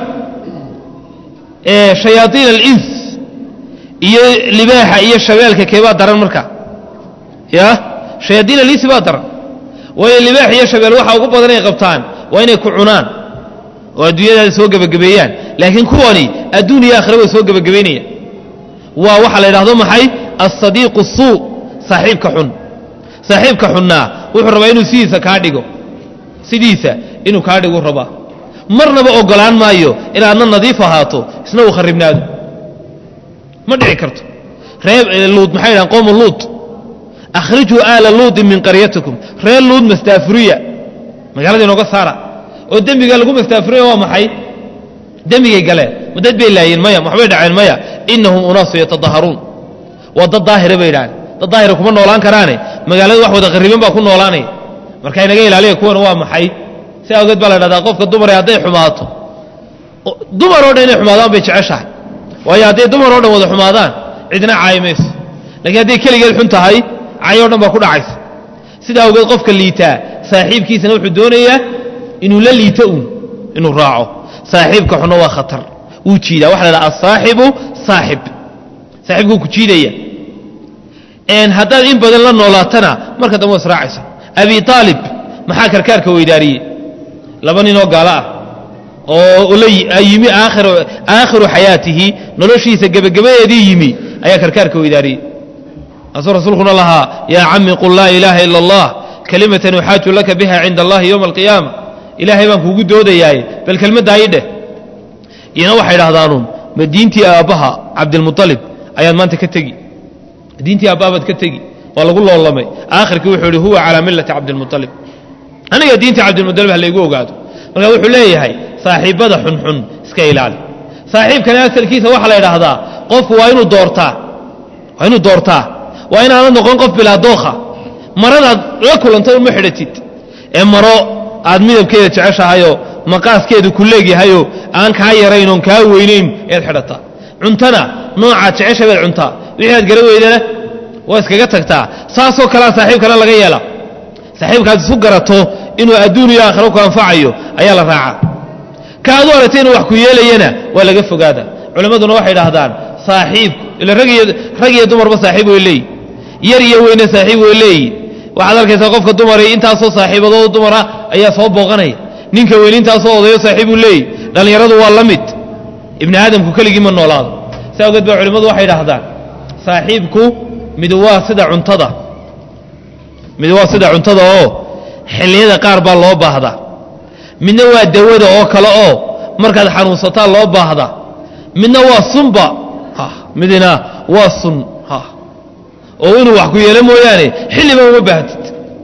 shayaaiin alins iyo libaaxa iyo shabeelka keebaa daran marka ya shayaaiin alinsi baa daran waayo libaax iyo shabeel waxa ugu badan ay qabtaan waa inay ku cunaan oo adduunyadaada soo gebagabeeyaan laakiin kuwani adduun iyo aakhira way soo gebagabaynayaan waa waxa la yidhahdo maxay alsadiiqu suu saaxiibka xun saaxiibka xunnaa wuxuu rabaa inuu sidiisa kaa dhigo sidiisa inuu kaa dhigu rabaa marnaba ogolaan maayo inaadna nadiif ahaato isna uu kharibnaado ma dhici karto reer luud maxay dhahan qowmu luud akhrijuu aala luudin min qaryatikum reer luud mastaafuriya magaalada inooga saara oo dembiga lagu mastaafuriya waa maxay dembigay galeen ma dad bay laayeen maya waxbay dhaceen maya inahum unaasu yatadaharuun waa dad daahira bay idhahdeen dad daahira kuma noolaan karaane magaalada wax wada qariban baa ku noolaanaya marka inaga ilaaliya kuwan waa maxay si awgeed baa la dhahdaa qofka dumar hadday xumaato dumar oo dhan inay xumaadaan bay jeceshahay waayo hadday dumar oo dhan wada xumaadaan cidna caayi mayso lakiin hadday keligeed xun tahay cay o dhan baa ku dhacaysa sida awgeed qofka liitaa saaxiibkiisana wuxuu doonayaa inuu la liito uun inuu raaco saaxiibka xunna waa khatar wuu jiidaa waxa la dhaha asaaxibu saaxib saaxibkuu ku jiidaya haddaad in badan la noolaatana marka dambe waa israacaysa abi aalib maxaa karkaarka weydaariyey laba ninoo gaalo ah oo yimi aakhiru xayaatihi noloshiisa gebagabadeedii yimi ayaa karkaarka weydaariyey asuu rasuulkuna lahaa yaa cami qul laa ilaaha ila allah kalimatan uxaaju laka biha cinda allahi yowma alqiyaama ilaahay baan kuugu doodayaaye bal kelmaddaa ii dheh iyana waxay idhahdaanuun ma diintii aabbaha cabdilmualib ayaad maanta ka tegi diintii aabbaha baad ka tegi waa lagu loolamay aakhirkii wuxuu ihi huwa calaa millati cabdilmualib aniga diintii cabdilmualib ha laygu ogaado markaa wuxuu leeyahay saaxiibbada xunxun iska ilaali saaxiibkani asalkiisa waxaa la idhaahdaa qofku waa inuu doortaa waa inuu doortaa waa inaanad noqon qof bilaa dookha maradaad la kulantay uma xidhatid ee maro aad midabkeeda jeceshahayoo maqaaskeedu ku leegyahayoo aan kaa yarayn oon kaa weynayn ead xidhataa cuntana noocaad jecesha baad cuntaa wixii aad gara weydana waa iskaga tagtaa saasoo kalea saaxiibkana laga yeela saaxiibkaad isu garato inuu adduun iyo aakhiro ku anfacayo ayaa la raacaa ka adu aragtay inuu wax ku yeelayana waa laga fogaada culimmaduna waxay idhaahdaan saaxiibku ila rag iyo dumarba saaxiib way leeyi yar iyo weyne saaxiib way leeyi waxaad arkaysaa qofka dumara intaasoo saaxiibadoo dumara ayaa soo booqanaya ninka weyne intaasoo odayo saaxiibuu leeyi dhallinyaradu waa la mid ibni aadamku keligii ma noolaado si awgeed ba culimmadu waxay idhaahdaan saaxiibku mid waa sida cuntada mid waa sida cuntada oo xilliyada qaar baa loo baahdaa midna waa dawada oo kale oo markaad xanuunsataa loo baahdaa midna waa sunba midna waa sun oo inuu wax ku yeelo mooyaane xilliba uma baahatid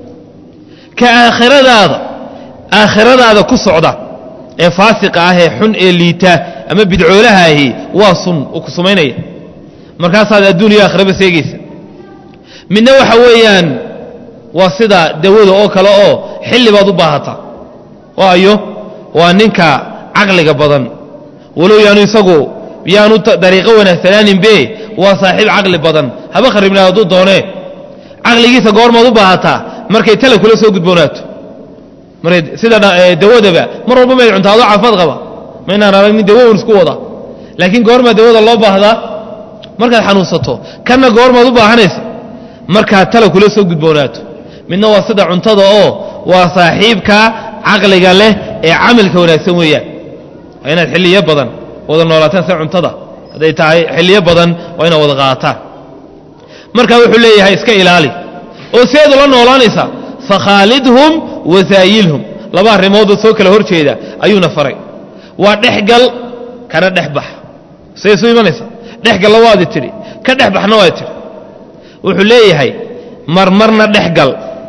ka aakhiradaada aakhiradaada ku socda ee faasiqa ah ee xun ee liita ama bidcoolaha ahi waa sun uu ku sumaynaya markaasaad adduun iyo aakhiraba seegaysa midna waxa weeyaan waa sida dawada oo kale oo xilli baad u baahataa waayo waa ninka caqliga badan walow yaanu isagu yaanu dariiqo wanaagsanaaninbe waa saaxiib caqli badan haba kharibnaa hadduu doonee caqligiisa goormaad u baahataa markay tala kula soo gudboonaato markay sida dawadaba mar walba mayd cuntaa adoo caafimaad qaba ma inaan arag nin dawo un isku wada laakiin goormaa dawada loo baahdaa markaad xanuunsato kanna goormaad u baahanaysa markaad tala kula soo gudboonaato midna waa sida cuntada oo waa saaxiibka caqliga leh ee camilka wanaagsan weeyaan waa inaad xilliyo badan wada noolaataan sida cuntada hadday tahay xilliyo badan waa inaad wada qaataan marka wuxuu leeyahay iska ilaali oo seedu la noolaanaysa fakhaalidhum wasaayilhum laba arrimoodoo soo kala hor jeeda ayuuna faray waa dhexgal kana dhexbax say isu imanaysa dhexgalla waadi tidhi ka dhexbaxna waadi tidhi wuxuu leeyahay marmarna dhexgal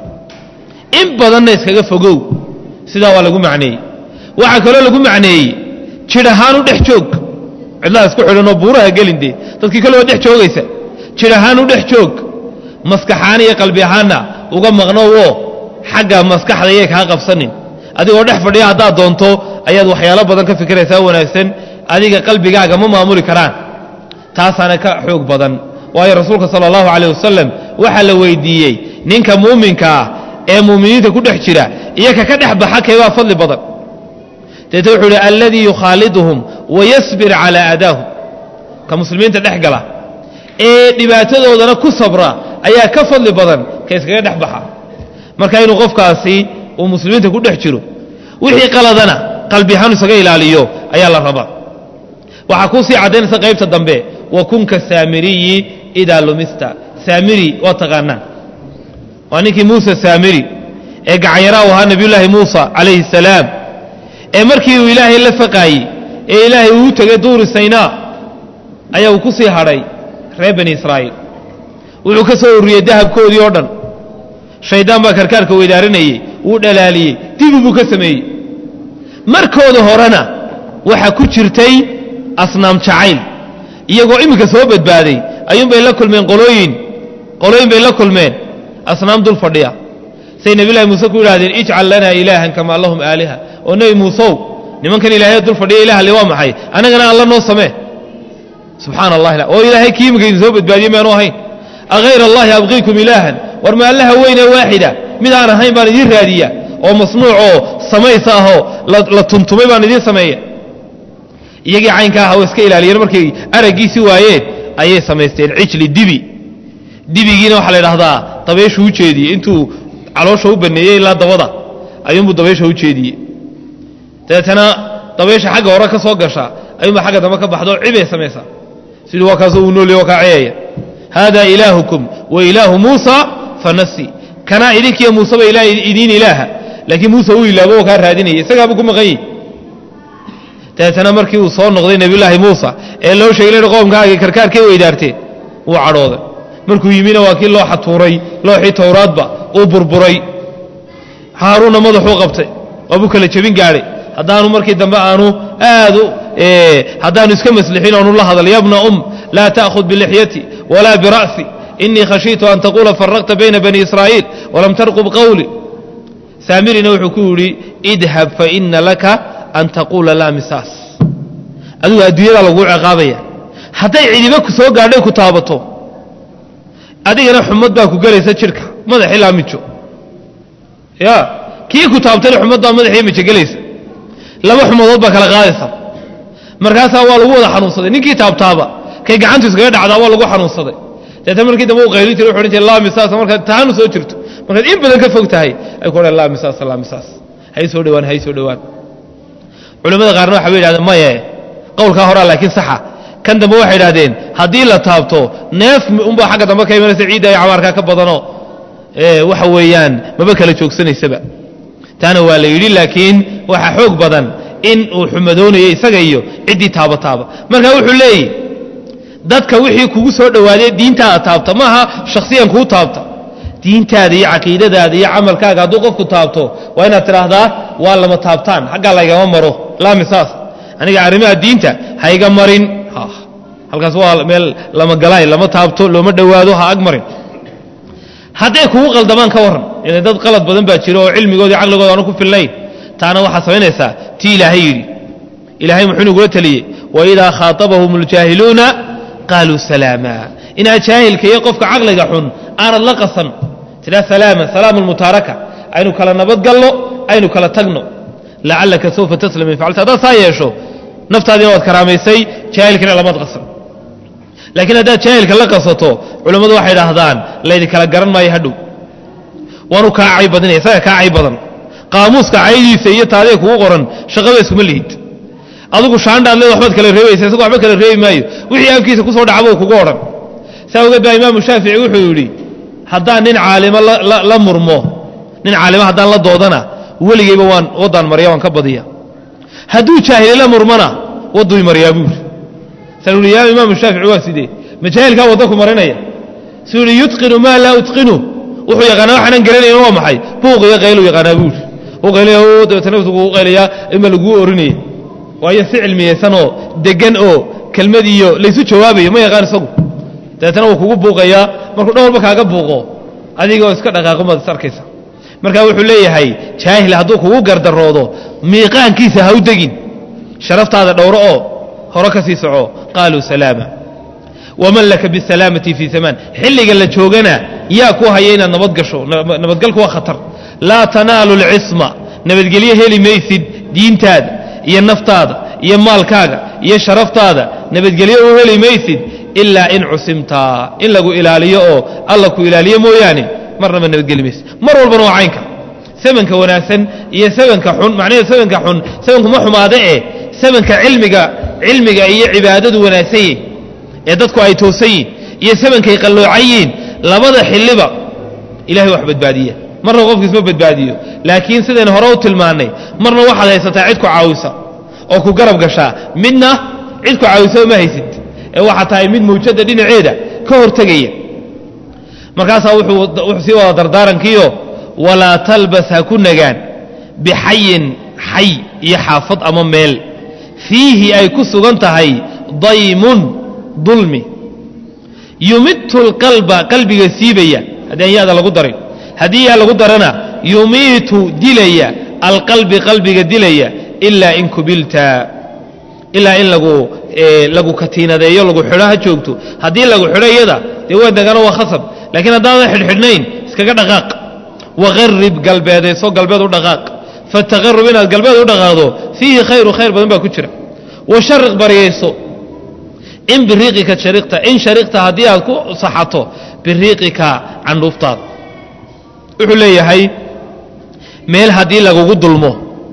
in badanna iskaga fogow sidaa waa lagu macneeyey waxaa kaloo lagu macneeyey jidh ahaan u dhex joog cidlaha isku xidhanoo buuraha gelin dee dadkii kale waa dhex joogaysa jidh ahaan u dhex joog maskaxaan iyo qalbi ahaanna uga maqnowoo xagga maskaxda yay kaa qabsanin adigoo dhex fadhiya haddaad doonto ayaad waxyaalo badan ka fikiraysaa wanaagsan adiga qalbigaaga ma maamuli karaan taasaana ka xoog badan waayo rasuulka sala allahu caleyh wasalam waxaa la weydiiyey ninka muuminka ah ee muuminiinta ku dhex jira iyo ka ka dhex baxa keebaa fadli badan deete wuxuu idhi alladii yukhaaliduhum wayasbir calaa aadaahum ka muslimiinta dhex gala ee dhibaatadoodana ku sabra ayaa ka fadli badan ka iskaga dhex baxa marka inuu qofkaasi uu muslimiinta ku dhex jiro wixii qaladana qalbi ahaan isaga ilaaliyo ayaa la rabaa waxaa kuu sii caddaynaysa qaybta dambe wa kunka saamiriyi idaa lumista saamiri waa taqaanaan waa ninkii muuse saamiri ee gacanyaraa u ahaa nebiyullaahi muusa calayhi salaam ee markii uu ilaahay la faqaayey ee ilaahay uu u tegay duuri saynaa ayaa uu ku sii hadhay reer bani israa'iil wuxuu ka soo ururiyey dahabkoodii oo dhan shaydaan baa karkaarka weydaarinayey wuu dhalaaliyey dibi buu ka sameeyey markooda horena waxaa ku jirtay asnaam jacayl iyagoo iminka soo badbaaday ayuunbay la kulmeen qolooyin qolooyin bay la kulmeen asnaam dul fadhiya say nebiyulahi muuse ku yidhahdeen ijcal lanaa ilaahan kamaa lahum aaliha oo nebi muuseow nimankan ilaahay dul fadhiya ilaah le waa maxay annagana alla noo samee subxaana allahi oo ilaahay kii imika idin soo badbaadiyey maanu ahayn ahayr allahi abqiikum ilaahan war ma allaha weyne waaxida mid aan ahayn baan idiin raadiya oo masnuuc oo samaysa ahoo la tuntumay baan idiin sameeya iyagii caynka aha oo iska ilaaliyeen markay araggiisi waayeen ayay samaysteen cijli dibi dibigiina waxaa la idhahdaa dabeeshu u jeediyey intuu caloosha u baneeyey ilaa dabada ayuunbuu dabeesha u jeediyey dabeetana dabeesha xagga hore ka soo gasha ayuunba xagga dambe ka baxdo cibay samaysaa sidii waa kaasoo uu noolya waa kaa ceeya hada ilaahukum wa ilaahu muusa fanasi kanaa idinkiiyo muuseba ilaah idiin ilaaha laakiin muuse uu ilaabo oo kaa raadinaya isagaabuu ku maqan yihi dabeetana markii uu soo noqday nebiyullaahi muusa ee loo sheegay in qoomkaagii karkaarkay weydaarteen wuu cadhooday markuu yimina waa kii loo xatuuray looxii towraadba uu burburay haaruunna madaxuu qabtay waabuu kala jebin gaadhay haddaanu markii dambe aanu aad haddaanu iska maslixin oonu la hadal yabna um laa ta'khud bilixyati walaa bira'si inii khashiitu an taquula faraqta bayna bani israa'iil walam tarqub qawli saamirina wuxuu ku yidhi idhab faina laka an taquula laa misaas adigu adduunyada laguu ciqaabaya hadday cidiba ku soo gaadhay ku taabato adigana xumad baa ku gelaysa jidhka madaxii laa mijo ya kii ku taabtana xumad baa madaxii mijo gelaysa laba xumadood baa kala qaadaysa markaasaa waa lagu wada xanuunsaday ninkii taabtaaba kay gacantu iskaga dhacdaa waa lagu xanuunsaday deetna markii dambe u qayli jira wuxu odhan jira laa misaas markaad taanu soo jirto markaad in badan ka fog tahay ay ku odhan laa misaas laa misaas hay soo dhowaan hay soo dhowaan culimmada qaarna waxay bay yidhahdeen maye qowlkaa horaa laakiin saxa kan dambe waxay idhahdeen haddii la taabto neef unbaa xagga dambe ka imanaysa ciidda iyo cabaarkaa ka badano waxa weeyaan maba kala joogsanaysaba taana waa la yidhi laakiin waxaa xoog badan in uu xumadoonayo isaga iyo ciddii taabataaba marka wuxuu leeyihi dadka wixii kugu soo dhowaadee diintaada taabta maaha shakhsiyan kuu taabta diintaada iyo caqiidadaada iyo camalkaaga hadduu qofku taabto waa inaad tidhaahdaa waa lama taabtaan xaggaa laygama maro laamisaas aniga arrimaha diinta hayga marin halkaas waa meel lama galaay lama taabto looma dhowaado ha ag marin hadday kugu qaldamaan ka warran ila dad qalad badan baa jiro oo cilmigooda caqligooda aanu ku filnayn taana waxaad samaynaysaa tii ilaahay yidhi ilaahay muxuu inugula teliyey waidaa khaatabahum اljaahiluuna qaaluu salaama inaad jaahilka iyo qofka caqliga xun aanad la qasan tidhaa salaama salaamu lmutaaraka aynu kala nabadgalno aynu kala tagno lacallaka sawfa taslam in facalta haddaad saa yeesho naftaadiina waad karaamaysay jaahilkina lamaad qasan laakiin haddaad jaahilka la qasato culammadu waxay idhaahdaan laydi kala garan maayo hadhow waanu kaa cay badinaya isaga kaa cay badan qaamuuska caydiisa iyo taadee kugu qoran shaqaba iskuma lihid adigu shaandhaad leed waxbaad kala reebaysa isagu waxba kala reebi maayo wixii afkiisa ku soo dhacbuu kugu odhan saa ogeed baa imaamu shaafici wuxuu yidhi haddaan nin caalimo la murmo nin caalimo haddaan la doodana weligeyba waan waddaan marya waan ka badiya hadduu jaahili la murmana wadduu maryaa buuri saan uhi yaa imaamu shaafici waa sidee majaahilkaa wadda ku marinaya suu yidhi yutqinu maa laa utqinu wuxuu yaqaanaa waxaanan garanayn waa maxay buuq iyo qaylu yaqaanaa buuri u qaylaya dabeetana naftu kugu qaylayaa ima laguu orinaya waayo si cilmiyeysanoo degan oo kelmad iyo laysu jawaabayo ma yaqaan isagu dabeetana wuu kugu buuqayaa markuu dhowrba kaaga buuqo adigoo iska dhaqaaqomaad is arkaysa marka wuxuu leeyahay jaahil hadduu kugu gardaroodo miiqaankiisa ha u degin sharaftaada dhowro oo hore ka sii soco qaaluu salaama waman laka bisalaamati fii zamaan xilliga la joogana yaa ku haya inaad nabad gasho nabadgalku waa khatar laa tanaalu lcisma nabadgelyo heli maysid diintaada iyo naftaada iyo maalkaaga iyo sharaftaada nabadgelyo u heli maysid ilaa in cusimta in lagu ilaaliyo oo alla ku ilaaliyo mooyaane marnaba nabadgeli maysid mar walbana waa caynka sabanka wanaagsan iyo sabanka xun macnaheedu sabanka xun sabanku ma xumaade eh sabanka cilmiga cilmiga iyo cibaadadu wanaagsan yahy ee dadku ay toosan yihin iyo samankay qalloocan yihiin labada xilliba ilahay wax badbaadiya marna qofkiisma badbaadiyo laakiin sidaynu hore u tilmaannay marna waxaad haysataa cid ku caawisa oo ku garab gashaa midna cid ku caawisa ma haysid ee waxaa tahay mid mawjadda dhinaceeda ka hortegaya markaasaa wuxuu sii wada dardaarankiio walaa talbas ha ku nagaan bixayin xay iyo xaafad ama meel fiihi ay ku sugan tahay daymun dulmi yumitu lqalba qalbiga siibaya haddii aan yaada lagu darin haddii yaa lagu darana yumiitu dilaya alqalbi qalbiga dilaya ilaa in kubilta ilaa in lagu lagu katiinadeeyo lagu xidho ha joogto haddii lagu xidho iyada dee waa degano waa khasab laakiin haddaadan xidhxidhnayn iskaga dhaqaaq waqarib galbeedayso galbeed u dhaqaaq fataqarub inaad galbeed u dhaqaaqdo fiihi khayru khayr badan baa ku jira washariq baryayso in biriiqika shariqta in shariqta haddii aad ku saxato biriiqika candhuuftaada wuxuu leeyahay meel haddii lagugu dulmo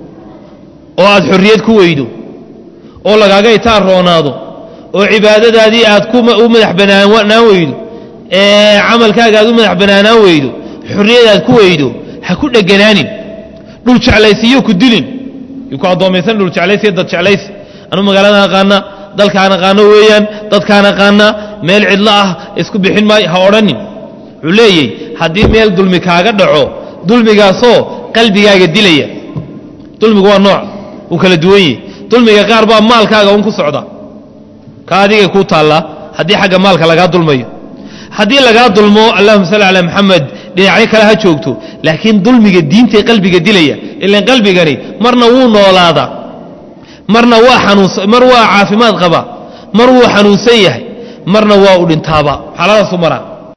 oo aad xorriyad ku weydo oo lagaaga itaan roonaado oo cibaadadaadii aad u madax banaanaan weydo ee camalkaaga aad u madax banaanaan weydo xorriyad aad ku weydo ha ku dheganaanin dhul jeclaysiyo ku dilin yu ku addoomaysan dhul jeclaysiyo dad jeclaysi anuu magaalada aqaana dalkaan aqaano weeyaan dadkaan aqaana meel cidlo ah isku bixin maayo ha odhanin wuxuu leeyey haddii meel dulmi kaaga dhaco dulmigaasoo qalbigaaga dilaya dulmigu waa nooc uu kala duwan yahy dulmiga qaar baa maalkaaga un ku socda ka adigay kuu taallaa haddii xagga maalka lagaa dulmayo haddii lagaa dulmo allahuma salli calaa maxamed dhinacyo kale ha joogto laakiin dulmiga diintay qalbiga dilaya ilan qalbigani marna wuu noolaadaa marna waa xanuunsa mar waa caafimaad qaba mar wuu xanuunsan yahay marna waa u dhintaaba xaaladaasu maraa